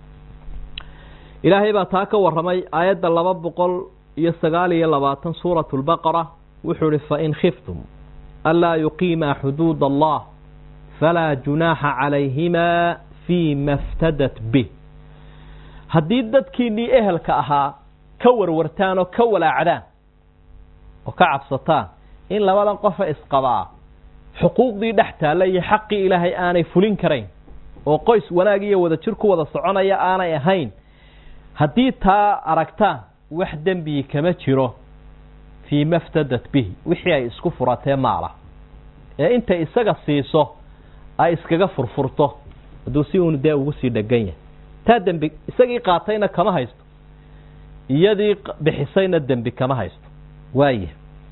[SPEAKER 1] ilaahay baa taa ka warramay aayadda laba boqol iyo sagaal iyo labaatan suuratu lbaqara wuxuu ihi fain khiftum anlaa yuqiimaa xuduud allah falaa junaaxa calayhimaa fii ma ftadat bih haddii dadkiinnii ehelka ahaa ka warwartaan oo ka walaacdaan oo ka cabsataan in labadan qofa isqabaa xuquuqdii dhex taalla iyo xaqii ilaahay aanay fulin karayn oo qoys wanaag iyo wada jir ku wada soconaya aanay ahayn haddii taa aragtaan wax dembii kama jiro fii ma ftadat bihi wixii ay isku furatee maala ee intay isaga siiso ay iskaga furfurto hadduu si uun dee ugu sii dhegan yahay taa dembi isagii qaatayna kama haysto iyadii bixisayna dembi kama haysto waaya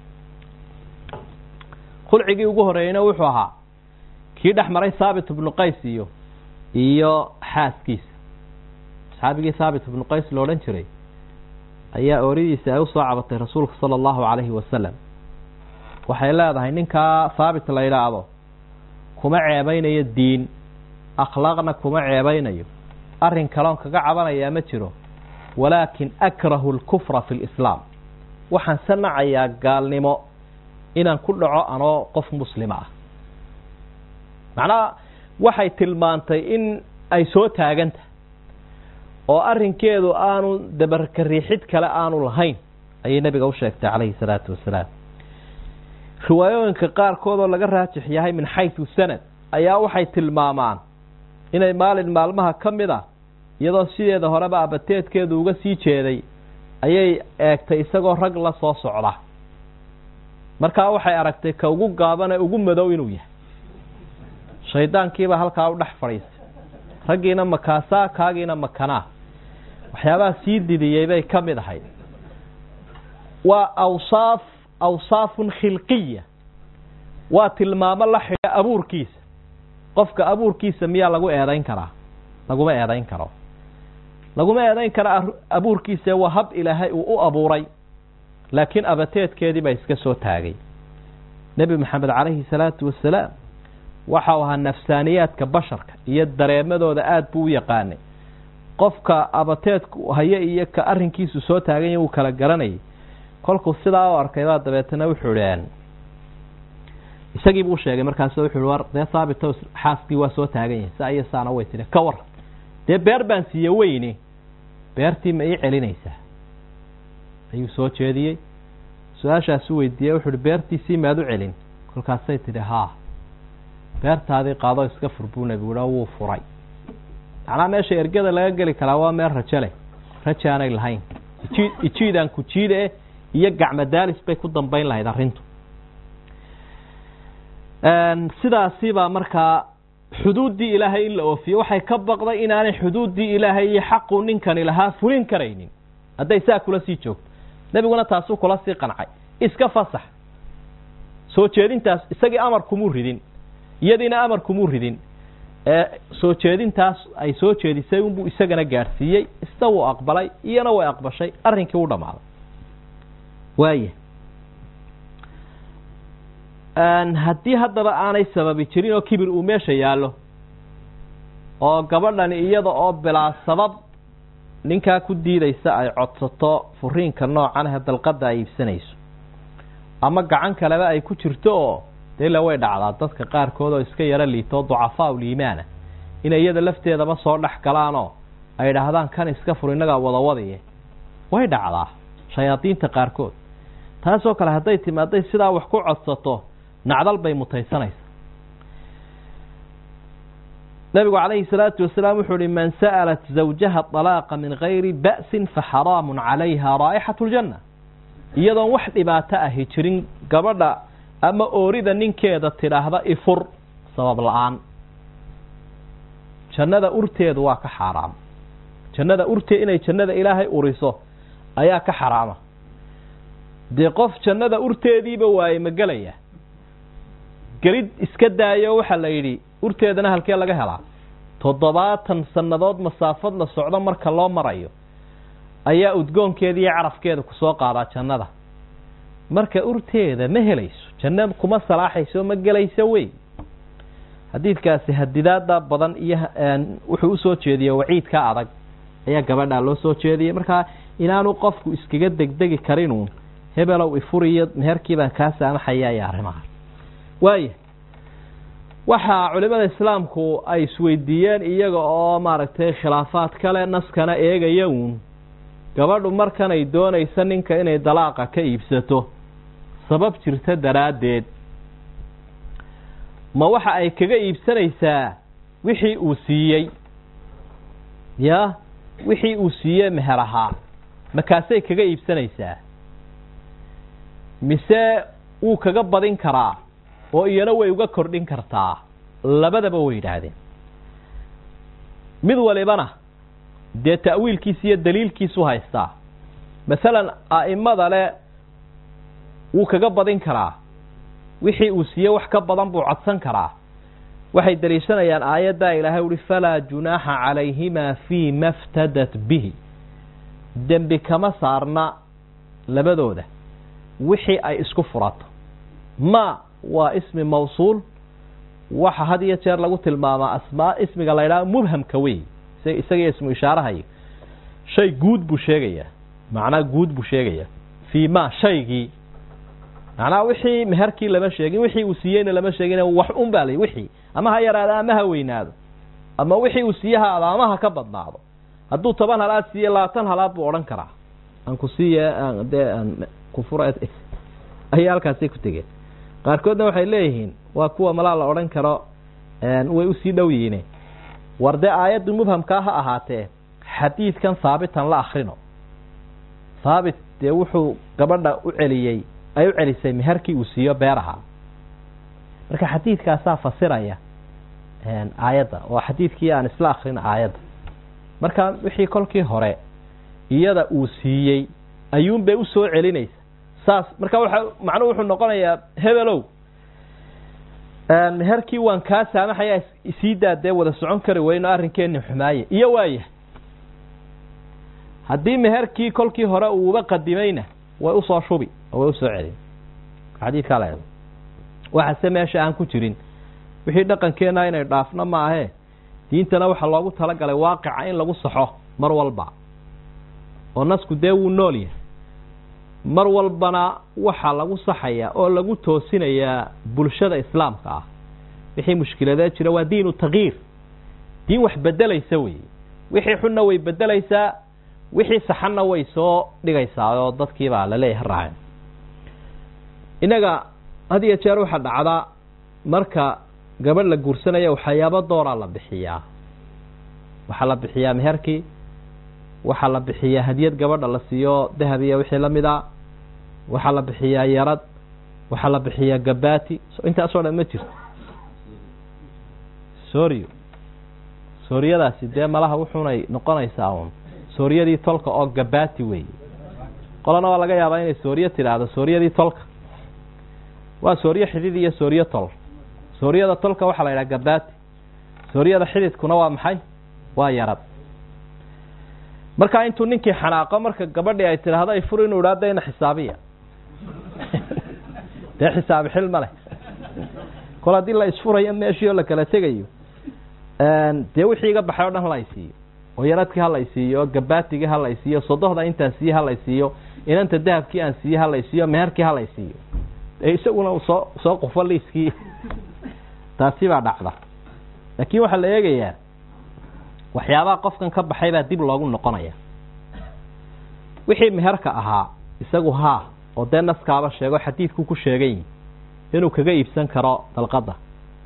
[SPEAKER 1] khulcigii ugu horeeyeyna wuxuu ahaa kii dhex maray thaabit ibnu qays iyo iyo xaaskiisa saxaabigii thaabit ibnu qays la odhan jiray ayaa ooridiisa ay usoo cabatay rasuulka sala allahu calayhi wasalam waxay leedahay ninkaa thaabit la yidhaahdo kuma ceebeynayo diin akhlaaqna kuma ceebeynayo arrin kaloon kaga cabanayaa ma jiro walaakin akrahu alkufra fi lislaam waxaan se nacayaa gaalnimo inaan ku dhaco anoo qof muslima ah macnaha waxay tilmaantay in ay soo taagantahay oo arrinkeedu aanu dabarka riixid kale aanu lahayn ayay nebiga u sheegtay calayhi salaatu wasalaam riwaayooyinka qaarkood oo laga raajix yahay min xaysu sanad ayaa waxay tilmaamaan inay maalin maalmaha ka mid ah iyadoo sideeda horeba abateedkeedu uga sii jeeday ayay eegtay isagoo rag la soo socda markaa waxay aragtay ka ugu gaabane ugu madow inuu yahay shaydaankiiba halkaa u dhex fadhiistay raggiina makaasaa kaagiina makanaa waxyaabaha sii didiyey bay ka mid ahayd waa awsaaf awsaafun khilqiya waa tilmaamo la xidha abuurkiisa qofka abuurkiisa miyaa lagu eedayn karaa laguma eedayn karo laguma eedayn kara abuurkiisa waa hab ilaahay uu u abuuray laakiin abateedkeedii baa iska soo taagay nebi maxamed calayhi salaatu wasalaam waxau ahaa nafsaaniyaadka basharka iyo dareemadooda aada buu u yaqaanay qofka abateedku haye iyo ka arrinkiisu soo taaganya wuu kala garanayay kolkuu sidaa u arkay baa dabeetana wuxuu ihi isagii buu sheegay markaas wuxuu i war dee haabito xaaskii waa soo taagan yahay saa iyo saana way tidhi ka war dee beer baan siiye weyne beertii ma ii celinaysaa ayuu soo jeediyey su-aashaasu weydiiyey wuxu uhi beertiisii maad u celin kolkaasay tidhi haa beertaadii qaado iska fur buu nebigu ha wuu furay macnaa meesha ergada laga geli karaa waa meel rajo leh rajo aanay lahayn iji ijiidaan ku jiide iyo gacmo daalis bay ku dambayn lahayd arrintu sidaasi baa markaa xuduuddii ilaahay in la oofiyo waxay ka baqday inaanay xuduuddii ilaahay iyo xaqu ninkani lahaa fulin karaynin hadday saa kula sii joogto nebiguna taasuu kula sii qancay iska fasax soo jeedintaas isagii amar kumuu ridin iyadiina amar kumuu ridin ee soo jeedintaas ay soo jeedisay unbuu isagana gaadhsiiyey isna wuu aqbalay iyana way aqbashay arrinkii u dhammaaday waaya haddii haddaba aanay sababi jirin oo kibir uu meesha yaallo oo gabadhani iyada oo bilaa sabab ninkaa ku diidaysa ay codsato furiinka noocan ahe dalqadda ay iibsanayso ama gacan kaleba ay ku jirto oo dee ila way dhacdaa dadka qaarkood oo iska yaro liito oo ducafaa uliimaana inay iyada lafteedaba soo dhex galaanoo ay idhaahdaan kan iska fur innagaa wadawadiye way dhacdaa shayaadiinta qaarkood taasoo kale hadday timaaday sidaa wax ku codsato nacdal bay mutaysanaysaa nabigu calayhi salaatu wasalaam wuxuu uhi man sa'alat zawjaha طalaaqa min gayri ba'sin faxaraamu calayha raa'ixatu ljanna iyadoon wax dhibaato ahi jirin gabadha ama oorida ninkeeda tidhaahda ifur sabab la-aan jannada urteedu waa ka xaaraam jannada urtee inay jannada ilaahay uriso ayaa ka xaraama dee qof jannada urteediiba waaye ma gelaya gelid iska daayo waxaa la yidhi urteedana halkee laga helaa toddobaatan sannadood masaafad la socdo marka loo marayo ayaa udgoonkeeda iyo carafkeeda kusoo qaadaa jannada marka urteeda ma helayso janna kuma salaaxayso ma gelayso wey xadiidkaasi hadidaada badan iyo wuxuu usoo jeediyey waciidka adag ayaa gabadhaa loo soo jeediyey markaa inaanu qofku iskaga degdegi karinuun hebelow ifuriyo meherkii baan kaa saamaxaya iyo arrimaha waaya waxaa culimada islaamku ay isweydiiyeen iyaga oo maaragtay khilaafaad kale naskana eegaya uun gabadhu markanay doonaysa ninka inay dalaaqa ka iibsato sabab jirta daraaddeed ma waxa ay kaga iibsanaysaa wixii uu siiyey ya wixii uu siiyey meher ahaa makaasay kaga iibsanaysaa mise wuu kaga badin karaa oo iyana way uga kordhin kartaa labadaba way yidhaahdeen mid walibana dee ta'wiilkiisa iyo daliilkiisu haystaa masalan a'imada le wuu kaga badin karaa wixii uu siiyey wax ka badan buu codsan karaa waxay daliishanayaan aayaddaa ilaahay uhi falaa junaaxa calayhimaa fii ma ftadat bihi dembi kama saarna labadooda wixii ay isku furato ma waa ismi mawsuul waxa had iyo jeer lagu tilmaamaa asmaa ismiga la ydhaha mubhamka wey isaga ismu ishaarahayo shay guud buu sheegayaa macnaa guud buu sheegayaa fii ma shaygii macnaha wixii meherkii lama sheegin wixii uu siiyeyna lama sheegin wax un baa la wixii ama ha yaraado ama ha weynaado ama wixii uu siiye ha ado ama ha ka badnaado hadduu toban halaad siiye labaatan halaad buu odhan karaa aan ku siiye dee aan kufura ayay halkaasi ku tegeen qaarkoodna waxay leeyihiin waa kuwa malaa la odhan karo way usii dhow yihiine war dee aayaddu mubhamkaa ha ahaatee xadiidkan haabitan la akrino haabit dee wuxuu gabadha u celiyey ay u celisay meherkii uu siiyo beeraha marka xadiidkaasaa fasiraya aayadda oo xadiidkii aan isla akrin aayadda marka wixii kolkii hore iyada uu siiyey ayuunbay usoo celinaysa saas marka waxa macnuhu wuxuu noqonayaa hebelow meherkii waan kaa saamaxaya isii daa dee wada socon kari weyno arrinkeeni xumaaye iyo waaya haddii meherkii kolkii hore uuba qadimayna way usoo shubi oo way usoo celin xadiidkaa la waxase meesha aan ku jirin wixii dhaqankeena inay dhaafno maahee diintana waxaa loogu talagalay waaqica in lagu saxo mar walba oo nasku dee wuu nool yahay mar walbana waxaa lagu saxayaa oo lagu toosinayaa bulshada islaamka ah wixii mushkiladee jira waa diinu takyiir diin wax bedelaysa wey wixii xunna way bedelaysaa wixii saxanna way soo dhigaysaa oo dadkiibaa laleeyahay raaceen innaga had iyo jeer waxaa dhacdaa marka gabadh la guursanaya waxyaabo dooraa la bixiyaa waxaa la bixiyaa meherkii waxaa la bixiyaa hadiyad gabadha la siiyo dahab iyo wixii la mid a waxaa la bixiyaa yarad waxaa la bixiyaa gabaati intaasoo dhan ma jirto sorio sooriyadaasi dee malaha wuxuunay noqonaysaa uun sooriyadii tolka oo gabaati wey qolana waa laga yaabaa inay sooriyo tidhaahdo sooriyadii tolka waa sooriyo xidid iyo sooriyo tol sooriyada tolka waxaa la yidhaha gabaati sooriyada xididkuna waa maxay waa yarad markaa intuu ninkii xanaaqo marka gabadhii ay tidhaahdo ay fur inuu idhaahdo ina xisaabiya dee xisaabi xil ma leh kol haddii la isfurayo meeshii oo la kala tegayo dee wixii iga baxay o dhan hala isiiyo oo yaradkii hala isiiyo oo gabaatigii hala isiiyo sodohda intaan siiye hala isiiyo inanta dahabkii aan siiye hala isiiyo meherkii hala isiiyo isaguna soo soo qufo liiskii taasi baa dhacda laakiin waxaa la eegayaa waxyaabaha qofkan ka baxay baa dib loogu noqonaya wixii meherka ahaa isagu haa oo dee naskaaba sheego xadiidku ku sheegay inuu kaga iibsan karo dalqada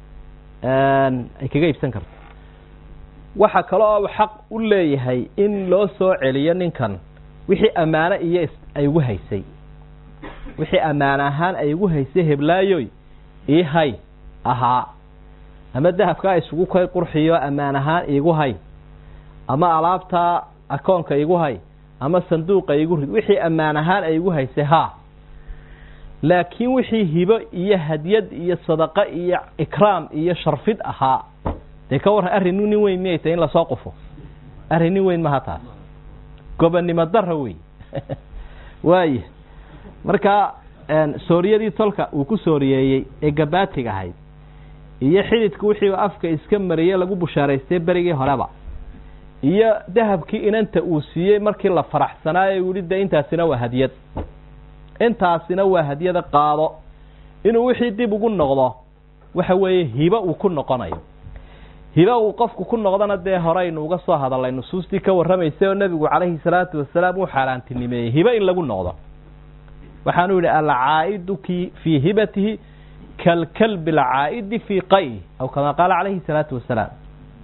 [SPEAKER 1] ay kaga iibsan karto waxa kale oo xaq u leeyahay in loo soo celiyo ninkan wixii ammaano iyo ay igu haysay wixii ammaan ahaan ay igu haysay heblaayoy ii hay ahaa ama dahabkaa isugu kay qurxiyo ammaan ahaan iigu hay ama alaabtaa akoonka igu hay ama sanduuqa igu rid wixii ammaan ahaan ay igu haysay haa laakiin wixii hibo iyo hadyad iyo sadaqo iyo ikraam iyo sharfid ahaa dee ka warran arrin nin weyn miyay tahay in lasoo qufo arrin nin weyn maha taas gobonnimo dara wey waaya marka sooriyadii tolka uu ku sooriyeeyey ee gabaatiga ahayd iyo xididku wixii afka iska mariyey lagu bushaaraystay berigii horeba iyo dahabkii inanta uu siiyey markii la faraxsanaayo u yihi de intaasina waa hadyad intaasina waa hadyada qaado inuu wixii dib ugu noqdo waxa weeye hibo uu ku noqonayo hibo uu qofku ku noqdona dee horeynu uga soo hadalay nusuustii ka warramaysay oo nebigu calayhi salaatu wasalaam uu xaaraantinimeeyey hibo in lagu noqdo waxaanu yidhi alcaa'idu ki fii hibatihi kalkalbi alcaa'idi fii qayhi aw kamaa qaala calayhi salaatu wasalaam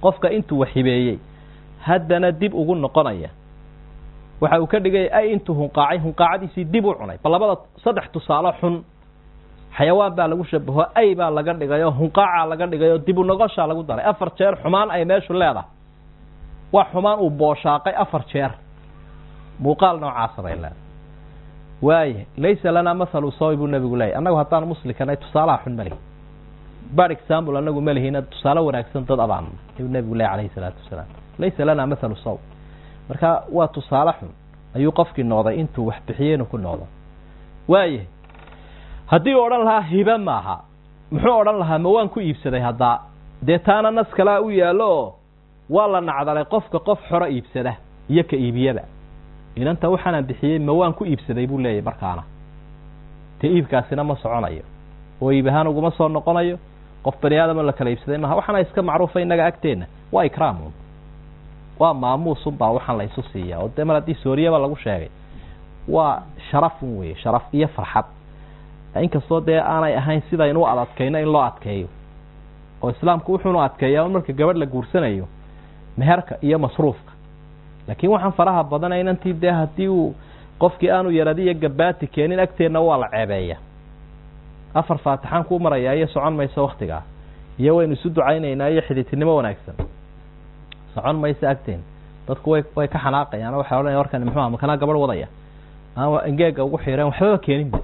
[SPEAKER 1] qofka intuu waxibeeyey haddana dib ugu noqonaya waxa uu ka dhigaya ay intuu hunqaacay hunqaacadiisii dib u cunay bal labada saddex tusaale xun xayawaan baa lagu shabaho ay baa laga dhigayoo hunqaacaa laga dhigayoo dib u noqoshaa lagu daray afar jeer xumaan ay meeshu leedahay waa xumaan uu booshaaqay afar jeer muuqaal noocaasa bay leedahay waaya laysa lanaa mathalu sawi buu nebigu leeyay annagu haddaan muslikanay tusaalaha xun malihi bad example anagu malihina tusaale wanaagsan dad abaan ayuu nebigu leey alayhi salaatu wasalaam laysa lanaa mathalu saw marka waa tusaale xun ayuu qofkii noqday intuu wax bixiyey inuu ku noqdo waayahay haddii u odhan lahaa hibe maaha muxuu odhan lahaa ma waan ku iibsaday haddaa dee taana nas kalaa u yaallo oo waa la nacdalay qofka qof xoro iibsada iyo ka iibiyaba inanta waxaanaan bixiyey ma waan ku iibsaday buu leeyahy markaana dee iibkaasina ma soconayo oo iib ahaan uguma soo noqonayo qof bani aadama la kala iibsaday maaha waxaana iska macruufa innaga agteenna waa ikraamun waa maamuusunbaa waxaan la isu siiyaa oo dee mar haddii sooriyaba lagu sheegay waa sharafun weye sharaf iyo farxad inkastoo dee aanay ahayn sidaynu u adadkayno in loo adkeeyo oo islaamku wuxuunu adkeeyaa marka gabadh la guursanayo meherka iyo masruufka laakiin waxaan faraha badanay inantii dee haddii uu qofkii aanu yaradi iyo gabaati keenin agteenna waa la ceebeeya afar faatixaan kuu marayaa iyo socon mayso waktigaa iyo waynu isu ducaynaynaa iyo xiditinimo wanaagsan socon mayso agteen dadku way way ka xanaaqayaan waxay odhanaya warkani muxuu aha makanaa gabadh wadaya aan engeega ugu xiireen waxbaba keeninba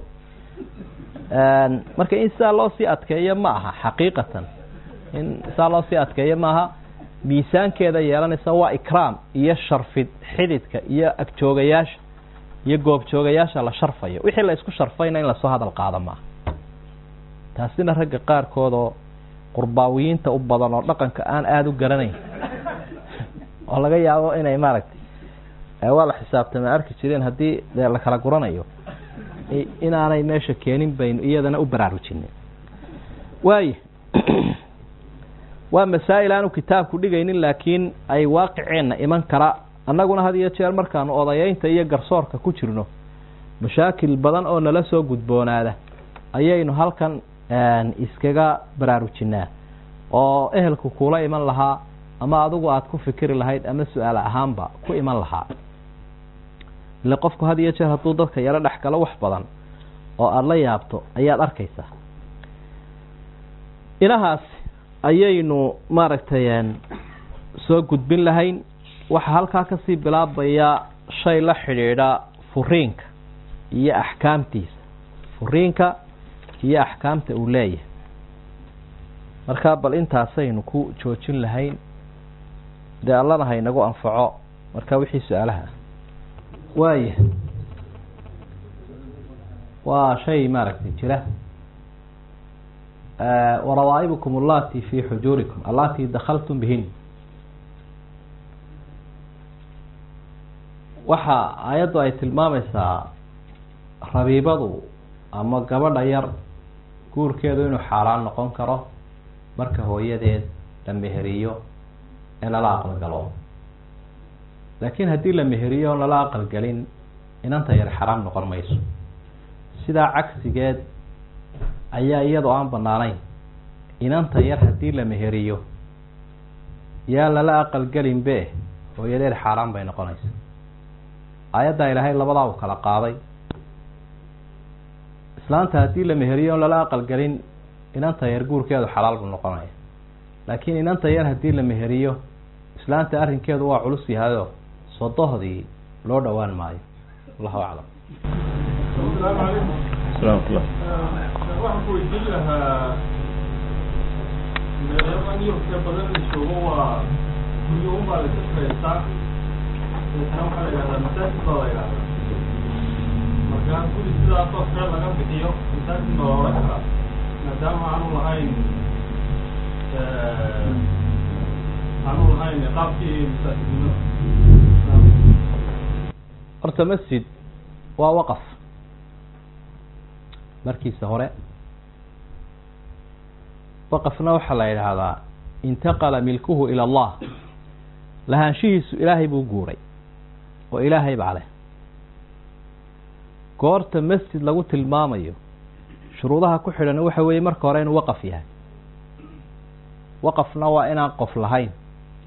[SPEAKER 1] marka in sidaa loo sii adkeeyo ma aha xaqiiqatan in sidaa loo sii adkeeyo maaha miisaankeeda yeelanaysa waa ikraam iyo sharfid xididka iyo agjoogayaasha iyo goobjoogayaasha la sharfayo wixii la isku sharfayna in lasoo hadal qaado maaha taasina ragga qaarkood oo qurbaawiyiinta u badan oo dhaqanka aan aada u garanayn oo laga yaabo inay maaragtay waa la xisaabtama arki jireen haddii dee la kala guranayo inaanay meesha keenin baynu iyadana u baraarujinin waaya waa masaa'il aanu kitaabku dhigaynin laakiin ay waaqiceenna iman kara annaguna had iyo jeer markaanu odayeynta iyo garsoorka ku jirno mashaakil badan oo nala soo gudboonaada ayaynu halkan iskaga baraarujinaa oo ehelku kuula iman lahaa ama adigu aada ku fikiri lahayd ama su-aal ahaanba ku iman lahaa ile qofku had iyo jeer hadduu dadka yaro dhex galo wax badan oo aada la yaabto ayaad arkaysaa inahaas ayaynu maaragtay soo gudbin lahayn waxaa halkaa kasii bilaabaya shay la xidhiidha furiinka iyo axkaamtiisa furiinka iyo axkaamta uu leeyahay markaa bal intaasaynu ku joojin lahayn dee allana ha inagu anfaco marka wixii su-aalaha waaya waa shay maaragtay jira warawaa'ibukum allati fi xujuurikum allati dakhaltum bihin waxa aayaddu ay tilmaamaysaa rabiibadu ama gabadha yar guurkeedu inuu xaaraan noqon karo marka hooyadeed la meheriyo ee lala aqalgalo laakiin haddii la meheriyo oon lala aqalgelin inanta yar xaraam noqon mayso sidaa cagsigeed ayaa iyadoo aan banaanayn inanta yar haddii la meheriyo yaa lala aqalgelin be hooyadeed xaaraan bay noqonaysa aayaddaa ilaahay labadaa u kala qaaday islaanta haddii la meheriyo oon lala aqalgelin inanta yar guurkeedu xalaal buu noqonaya laakiin inanta yar haddii la meheriyo islaanta arrinkeedu waa culus yahayoo sodohdii loo dhowaan maayo allahu aclam
[SPEAKER 2] salaamtullah
[SPEAKER 3] waxaan ku weydiin lahaa meelayadan yurubka badan la joogo waa guryo unbaa la kasbaysaa deetana waxaa la yidhahdaa masaajid baa la yidhahdaa markaa guri sidaasoo kale laga bixiyo masaajid baa la odhan karaa maadaama aanu lahayn aanu lahayn qaabkii masaajidnimada
[SPEAKER 1] horta masjid waa waqaf markiisa hore waqafna waxaa la yidhaahdaa intaqala milkuhu ila allah lahaanshihiisu ilaahay buu guuray oo ilaahay baa leh goorta masjid lagu tilmaamayo shuruudaha ku xidhan waxa weeye marka hore inuu waqaf yahay waqafna waa inaan qof lahayn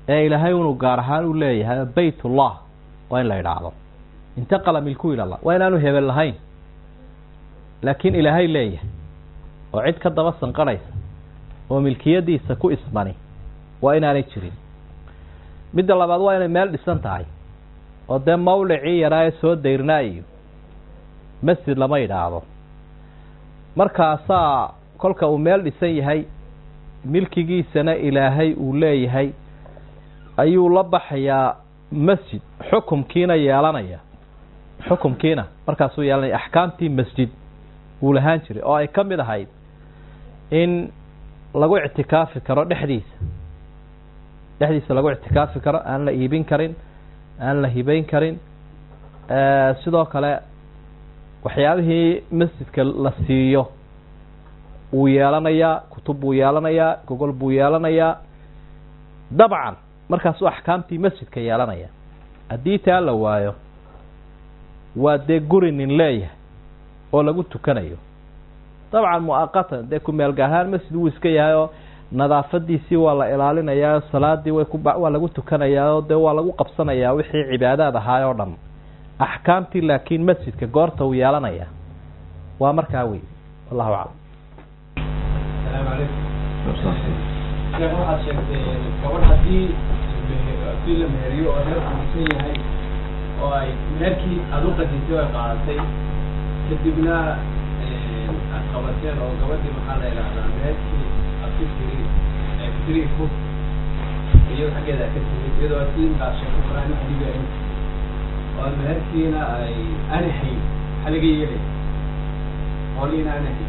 [SPEAKER 1] ee ilaahay inuu gaar ahaan u leeyahay baytullah waa in la idhaahdo intaqala milku ilallah waa inaanu hebel lahayn laakiin ilaahay leeyahay oo cid ka daba sanqanaysa oo milkiyadiisa ku ismani waa inaanay jirin midda labaad waa inay meel dhisan tahay oo dee mawlicii yaraa ee soo dayrnaa iyo masjid lama idhaahdo markaasaa kolka uu meel dhisan yahay milkigiisana ilaahay uu leeyahay ayuu la baxayaa masjid xukumkiina yeelanaya xukumkiina markaasuu yeelanaya axkaamtii masjid wuu lahaan jiray oo ay ka mid ahayd in lagu ictikaafi karo dhexdiisa dhexdiisa lagu ictikaafi karo aan la iibin karin aan la hibeyn karin sidoo kale waxyaabihii masjidka la siiyo wuu yeelanayaa kutub buu yeelanayaa gogol buu yeelanayaa dabcan markaasuu axkaamtii masjidka yeelanaya haddii taa la waayo waa dee guri nin leeyahay oo lagu tukanayo dabcan muaqatan dee kumeelgahaan masjid wuu iska yahay oo nadaafadiisii waa la ilaalinayaa salaadii way ku waa lagu tukanayaa oo dee waa lagu qabsanayaa wixii cibaadaad ahaay oo dhan axkaamtii laakiin masjidka goorta uu yeelanaya waa markaa wey wallahu aclam
[SPEAKER 2] asalaamu calaykum sheekh waxaad sheegtay gabadh haddii hadii la meheriyo oo reer kuusan yahay oo ay meherkii aada u qadisay ay qaadatay kadibna aad qabateen oo gabadhii maxaa la idhahdaa meherkii aad ku tiri tiri ku iyado xaggeeda ka timid iyadoo asiin baa sheeko quraan xadiga oo meherkiina ay ana hayn maxaa laga yeelay holiina ana hayn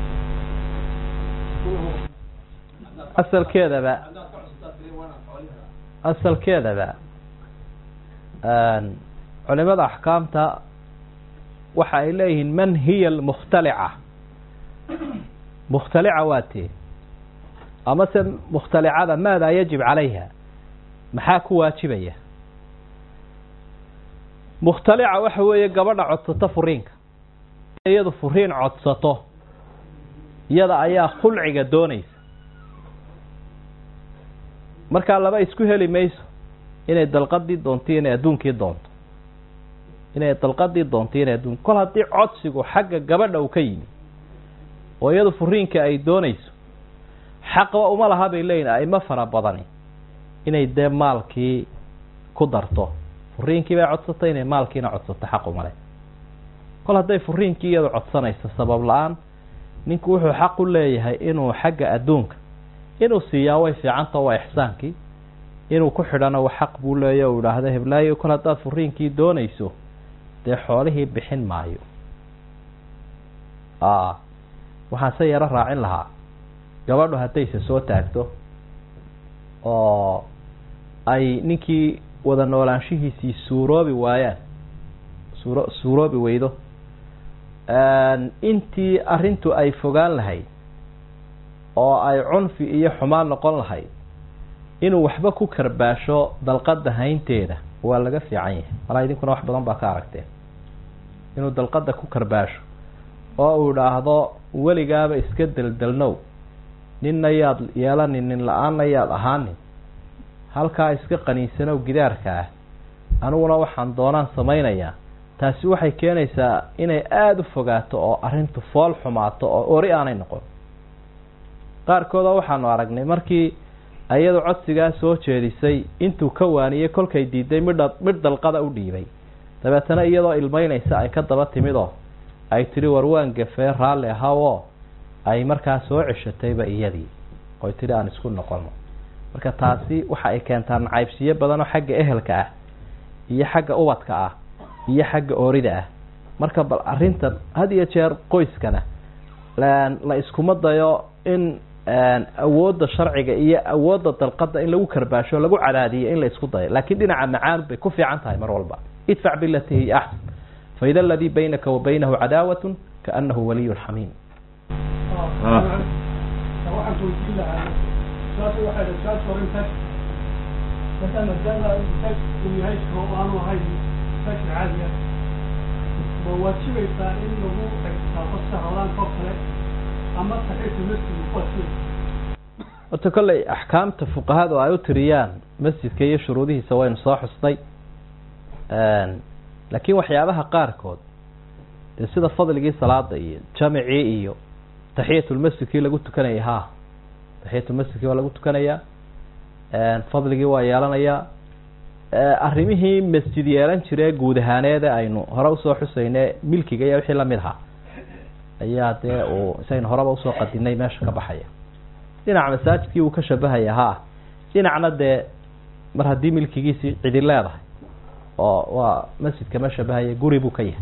[SPEAKER 1] asalkeedaba asalkeedaba culimada axkaamta waxa ay leeyihiin man hiya almukhtalica mukhtalica waa tee amase mukhtalicada maadaa yajib calayha maxaa ku waajibaya mukhtalica waxa weeye gabadha codsato furiinka iyadu furiin codsato iyada ayaa khulciga doonaysa markaa laba isku heli mayso inay dalqadii doonto inay adduunkii doonto inay dalqadii doonto inay adduun kol haddii codsigu xagga gabadha uu ka yimi oo iyadu furiinka ay doonayso xaqba uma laha bay leeyihin aimo fara badani inay dee maalkii ku darto furiinkii bay codsatay inay maalkiina codsato xaq uma leh kol hadday furiinkii iyadu codsanayso sabab la-aan ninku wuxuu xaq u leeyahay inuu xagga adduunka inuu siiyaa way fiicanta waa ixsaankii inuu ku xidhano xaq buu leeya u idhaahdo heblaayo kol haddaad furiinkii doonayso dee xoolihii bixin maayo waxaan se yaro raacin lahaa gabadhu haddayse soo taagto oo ay ninkii wada noolaanshihiisii suuroobi waayaan suuro suuroobi weydo intii arrintu ay fogaan lahayd oo ay cunfi iyo xumaan noqon lahayd inuu waxba ku karbaasho dalqada haynteeda waa laga fiican yahay malaa idinkuna wax badan baa ka aragteen inuu dalqada ku karbaasho oo uu idhaahdo weligaaba iska deldelnow ninna yaad yeelanin nin la-aanna yaad ahaanin halkaa iska qaniinsanow gidaarka ah aniguna waxaan doonaan samaynayaa taasi waxay keenaysaa inay aada u fogaato oo arrintu fool xumaato oo ori aanay noqon qaarkooda waxaanu aragnay markii iyadu codsigaa soo jeedisay intuu ka waaniyey kolkay diiday midha midh dalqada u dhiibay dabeetana iyadoo ilmeynaysa ay ka daba timidoo ay tidhi war waan gafee raalli ahaw oo ay markaa soo ceshatayba iyadii oy tidhi aan isku noqono marka taasi waxa ay keentaa nacaybsiyo badanoo xagga ehelka ah iyo xagga ubadka ah iyo xagga oorida ah marka bal arrintan had iyo jeer qoyskana la iskuma dayo in awoodda sharciga iyo awoodda dalqada in lagu karbaasho lagu cadaadiyo in la isku dayo laakiin dhinaca macaan bay ku fiican tahay mar walba idfac bilati hiya axsan faida aladii baynaka wa baynahu cadaawat kaanahu waliy xamiim
[SPEAKER 3] waxaan weydiin lahaa saas waxay dha saas hore intaas marka maadaama intaas uu yahay oo aanu ahayn intaas caadiya ma waajibaysaa in lagu dhegtaafo sahalaanka oo kale ama saxiixa masjidka ku waajibaysa
[SPEAKER 1] horta kolley axkaamta fuqahadu ay u tiriyaan masjidka iyo shuruudihiisa waynu soo xusnay laakiin waxyaabaha qaarkood dee sida fadligii salaada iyo jamicii iyo taxiyatulmasjidkii lagu tukanayay ha taxiyatulmasjidkii waa lagu tukanayaa fadligii waa yeelanayaa arrimihii masjid yeelan jire guud ahaaneede aynu hore usoo xusayne milkiga iyo wixii lamid ahaa ayaa dee uu isaynu horeba usoo qadinay meesha ka baxaya dhinac masaajidkii uu ka shabahaya ha dhinacna dee mar haddii milkigiisii cidi leedahay oo waa masjidka ma shabahaya guri buu ka yahay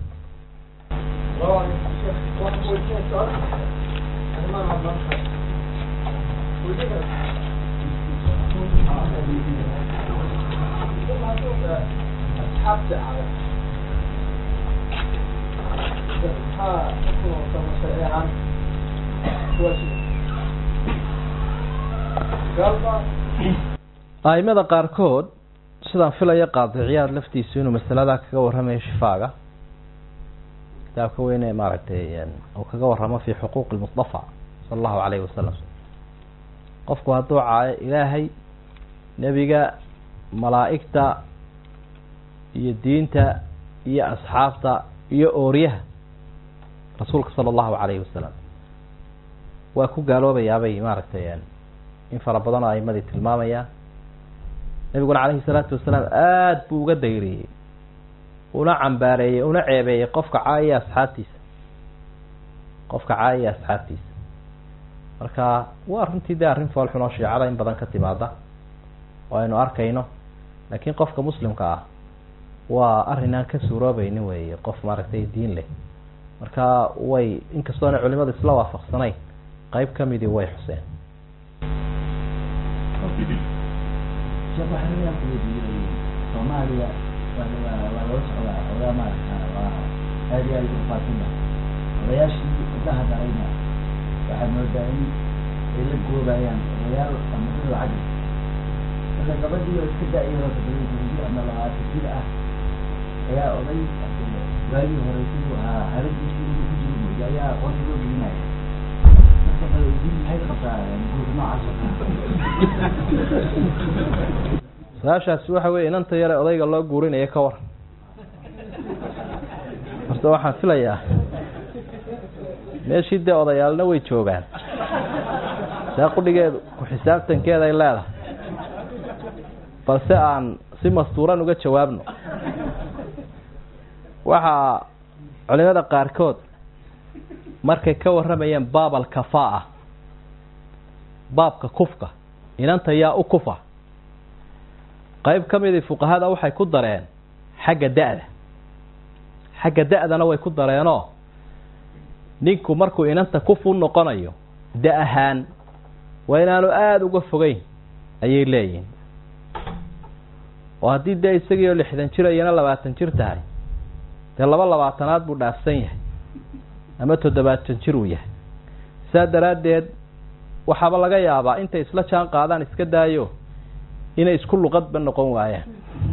[SPEAKER 1] aimada qaarkood sidaan filaya qaadiciyaad laftiisu inuu masaladaa kaga warramayo shifaaga kitaabka weyne maaragtay uu kaga warramo fi xuquuqi lmustafa sala allahu alayhi wasalam qofku hadduu caayo ilaahay nebiga malaa'igta iyo diinta iyo asxaabta iyo ooryaha rasuulka sala allahu alayhi wasalam waa ku gaaloobayaabay maaragtay in fara badan oo aimadii tilmaamayaan nebiguna calayhi salaatu wasalaam aada buu uga dayriyey una cambaareeyey una ceebeeyey qofka caayaya asxaabtiisa qofka caayaya asxaabtiisa marka waa runtii dee arrin foolxun oo shiicada in badan ka timaada oo aynu arkayno laakiin qofka muslimka ah waa arrin aan ka suuroobaynin weeye qof maaragtay diin leh marka way inkastoona culimadu isla waafaqsanayn qeyb kamidii way xuseen
[SPEAKER 4] sheekh waxaa laga weydiiyey soomaaliya waa waa lala socdaa odaa maaragta waa aad iyo aad ugu faafina odayaashii gabdhaha dhalayna waxaa moodaa in ay la goobayaan odayaal ama dad lacag marka gabadhii oo iska da-yaro toddoba ama labaatan jir ah ayaa oday waagii hore siduu ahaa haladiisii inuu ku jiro mooda ayaa qoorta loo gelinaya marka bal diin maxay ka qabtaa guurka noocaas oo kale
[SPEAKER 1] su-aashaasi waxa weye inanta yare odayga loo guurinayo ka waran horta waxaan filayaa meeshii dee odayaalna way joogaan see qudhigeedu ku xisaabtankeeda ay leedahay balse aan si mastuuran uga jawaabno waxaa culimada qaarkood markay ka warramayeen baab alkafaa baabka kufka inanta yaa u kufa qayb ka midii fuqahada waxay ku dareen xagga da-da xagga da-dana way ku dareenoo ninku markuu inanta kuf u noqonayo da ahaan waa inaanu aada uga fogeyn ayay leeyihin oo haddii dee isagiioo lixdan jir iyana labaatan jir tahay dee laba labaatanaad buu dhaafsan yahay ama toddobaatan jir uu yahay saa daraaddeed waxaaba laga yaabaa intay isla jaan qaadaan iska daayo inay isku luqadba noqon waayaan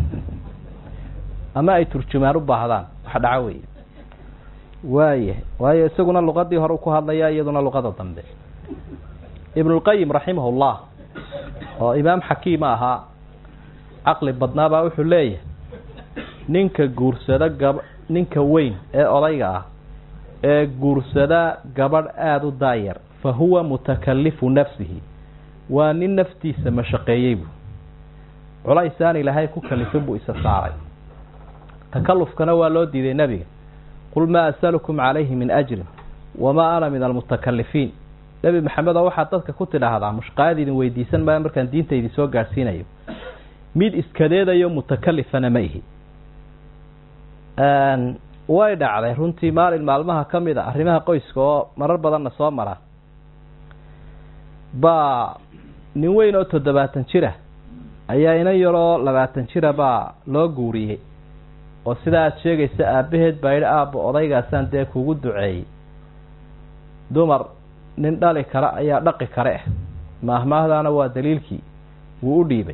[SPEAKER 1] ama ay turjumaan u baahdaan wax dhaco wey waaya waayo isaguna luqadii hore ku hadlaya iyaduna luqada dambe ibnulqayim raximahullah oo imaam xakiima ahaa caqli badnaabaa wuxuu leeyahay ninka guursada gaba ninka weyn ee odayga ah ee guursada gabadh aada u daayar fa huwa mutakalifu nafsihi waa nin naftiisa mashaqeeyey bu culays aan ilaahay ku kalifin buu isa saaray takalufkana waa loo diiday nebiga qul maa asalukum calayhi min ajrin wamaa ana min almutakalifiin nebi maxamedoo waxaad dadka ku tidhaahdaa mushqaayad idin weydiisan maayo markaan diinta idin soo gaadhsiinayo mid iskadeedayo mutakalifana ma ihi way dhacday runtii maalin maalmaha ka mid a arrimaha qoyska oo marar badanna soo mara baa nin weyn oo toddobaatan jira ayaa inan yaroo labaatan jira baa loo guuriyey oo sidaa aada sheegaysa aabbaheed baa yidhi aabba odaygaasaan dee kugu duceeyey dumar nin dhali kara ayaa dhaqi kare ah maahmaahdaana waa daliilkii wuu u dhiibay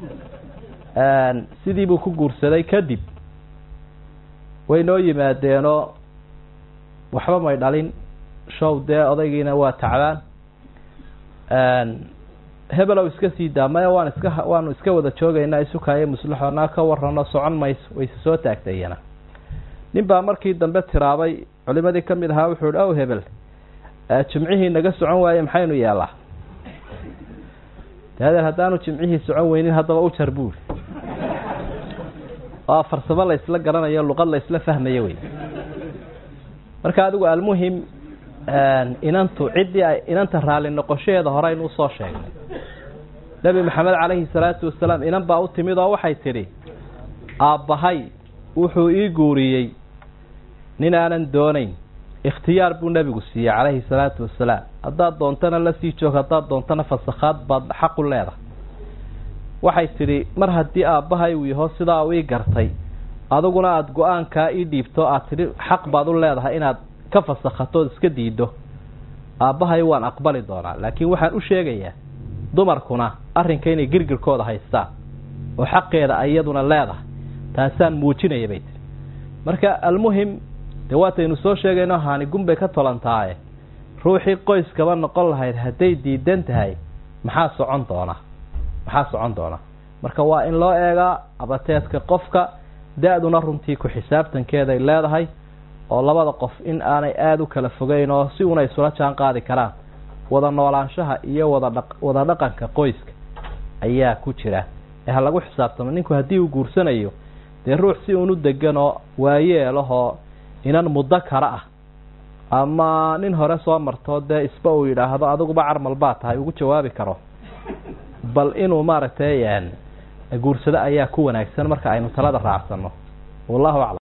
[SPEAKER 1] sidii buu ku guursaday kadib way noo yimaadeenoo waxba may dhalin show dee odaygiina waa tacbaan hebelow iska sii daa maya waan iska waanu iska wada joogaynaa isukaayo muslixoonaa ka warano socon mayso wayse soo taagtay iyana nin baa markii dambe tiraabay culimadii ka mid ahaa wuxuu ihi ow hebel jimcihii naga socon waaye maxaynu yeelaa dadeer haddaanu jimcihii socon weynin haddaba u jar buuri waa farsamo la isla garanayo luqad la isla fahmayo wey marka adigu almuhim inantu ciddii ay inanta raalli noqoshaheeda hore aynu usoo sheegnay nebi maxamed calayhi salaatu wasalaam inan baa u timid oo waxay tidhi aabbahay wuxuu ii guuriyey nin aanan doonayn ikhtiyaar buu nebigu siiyey calayhi salaatu wasalaam haddaad doontana la sii joog haddaad doontana fasakhaad baad xaq u leedahay waxay tidhi mar haddii aabbahay uu yaho sidaa u ii gartay adiguna aada go-aankaa ii dhiibto aad tidhi xaq baad u leedahay inaad ka fasakhatood iska diiddo aabbahay waan aqbali doonaa laakiin waxaan u sheegayaa dumarkuna arrinka inay girgirkooda haystaan oo xaqeeda iyaduna leedahay taasaan muujinaya bay tihi marka almuhim dee waataynu soo sheegayno haani gunbay ka tolantaaye ruuxii qoyskaba noqon lahayd hadday diidan tahay maxaa socon doona maxaa socon doona marka waa in loo eegaa abateedka qofka da-duna runtii ku xisaabtankeeday leedahay oo labada qof in aanay aada u kala fogeyn oo si una isula jaan qaadi karaan wada noolaanshaha iyo wada dha wada dhaqanka qoyska ayaa ku jira ee ha lagu xisaabtamo ninku haddii uu guursanayo dee ruux si unu degan oo waayeelahoo inan muddo kale ah ama nin hore soo marto dee isba uu yidhaahdo adiguba carmal baa tahay ugu jawaabi karo bal inuu maaragtay guursado ayaa ku wanaagsan marka aynu talada raacsanno wallahu aclam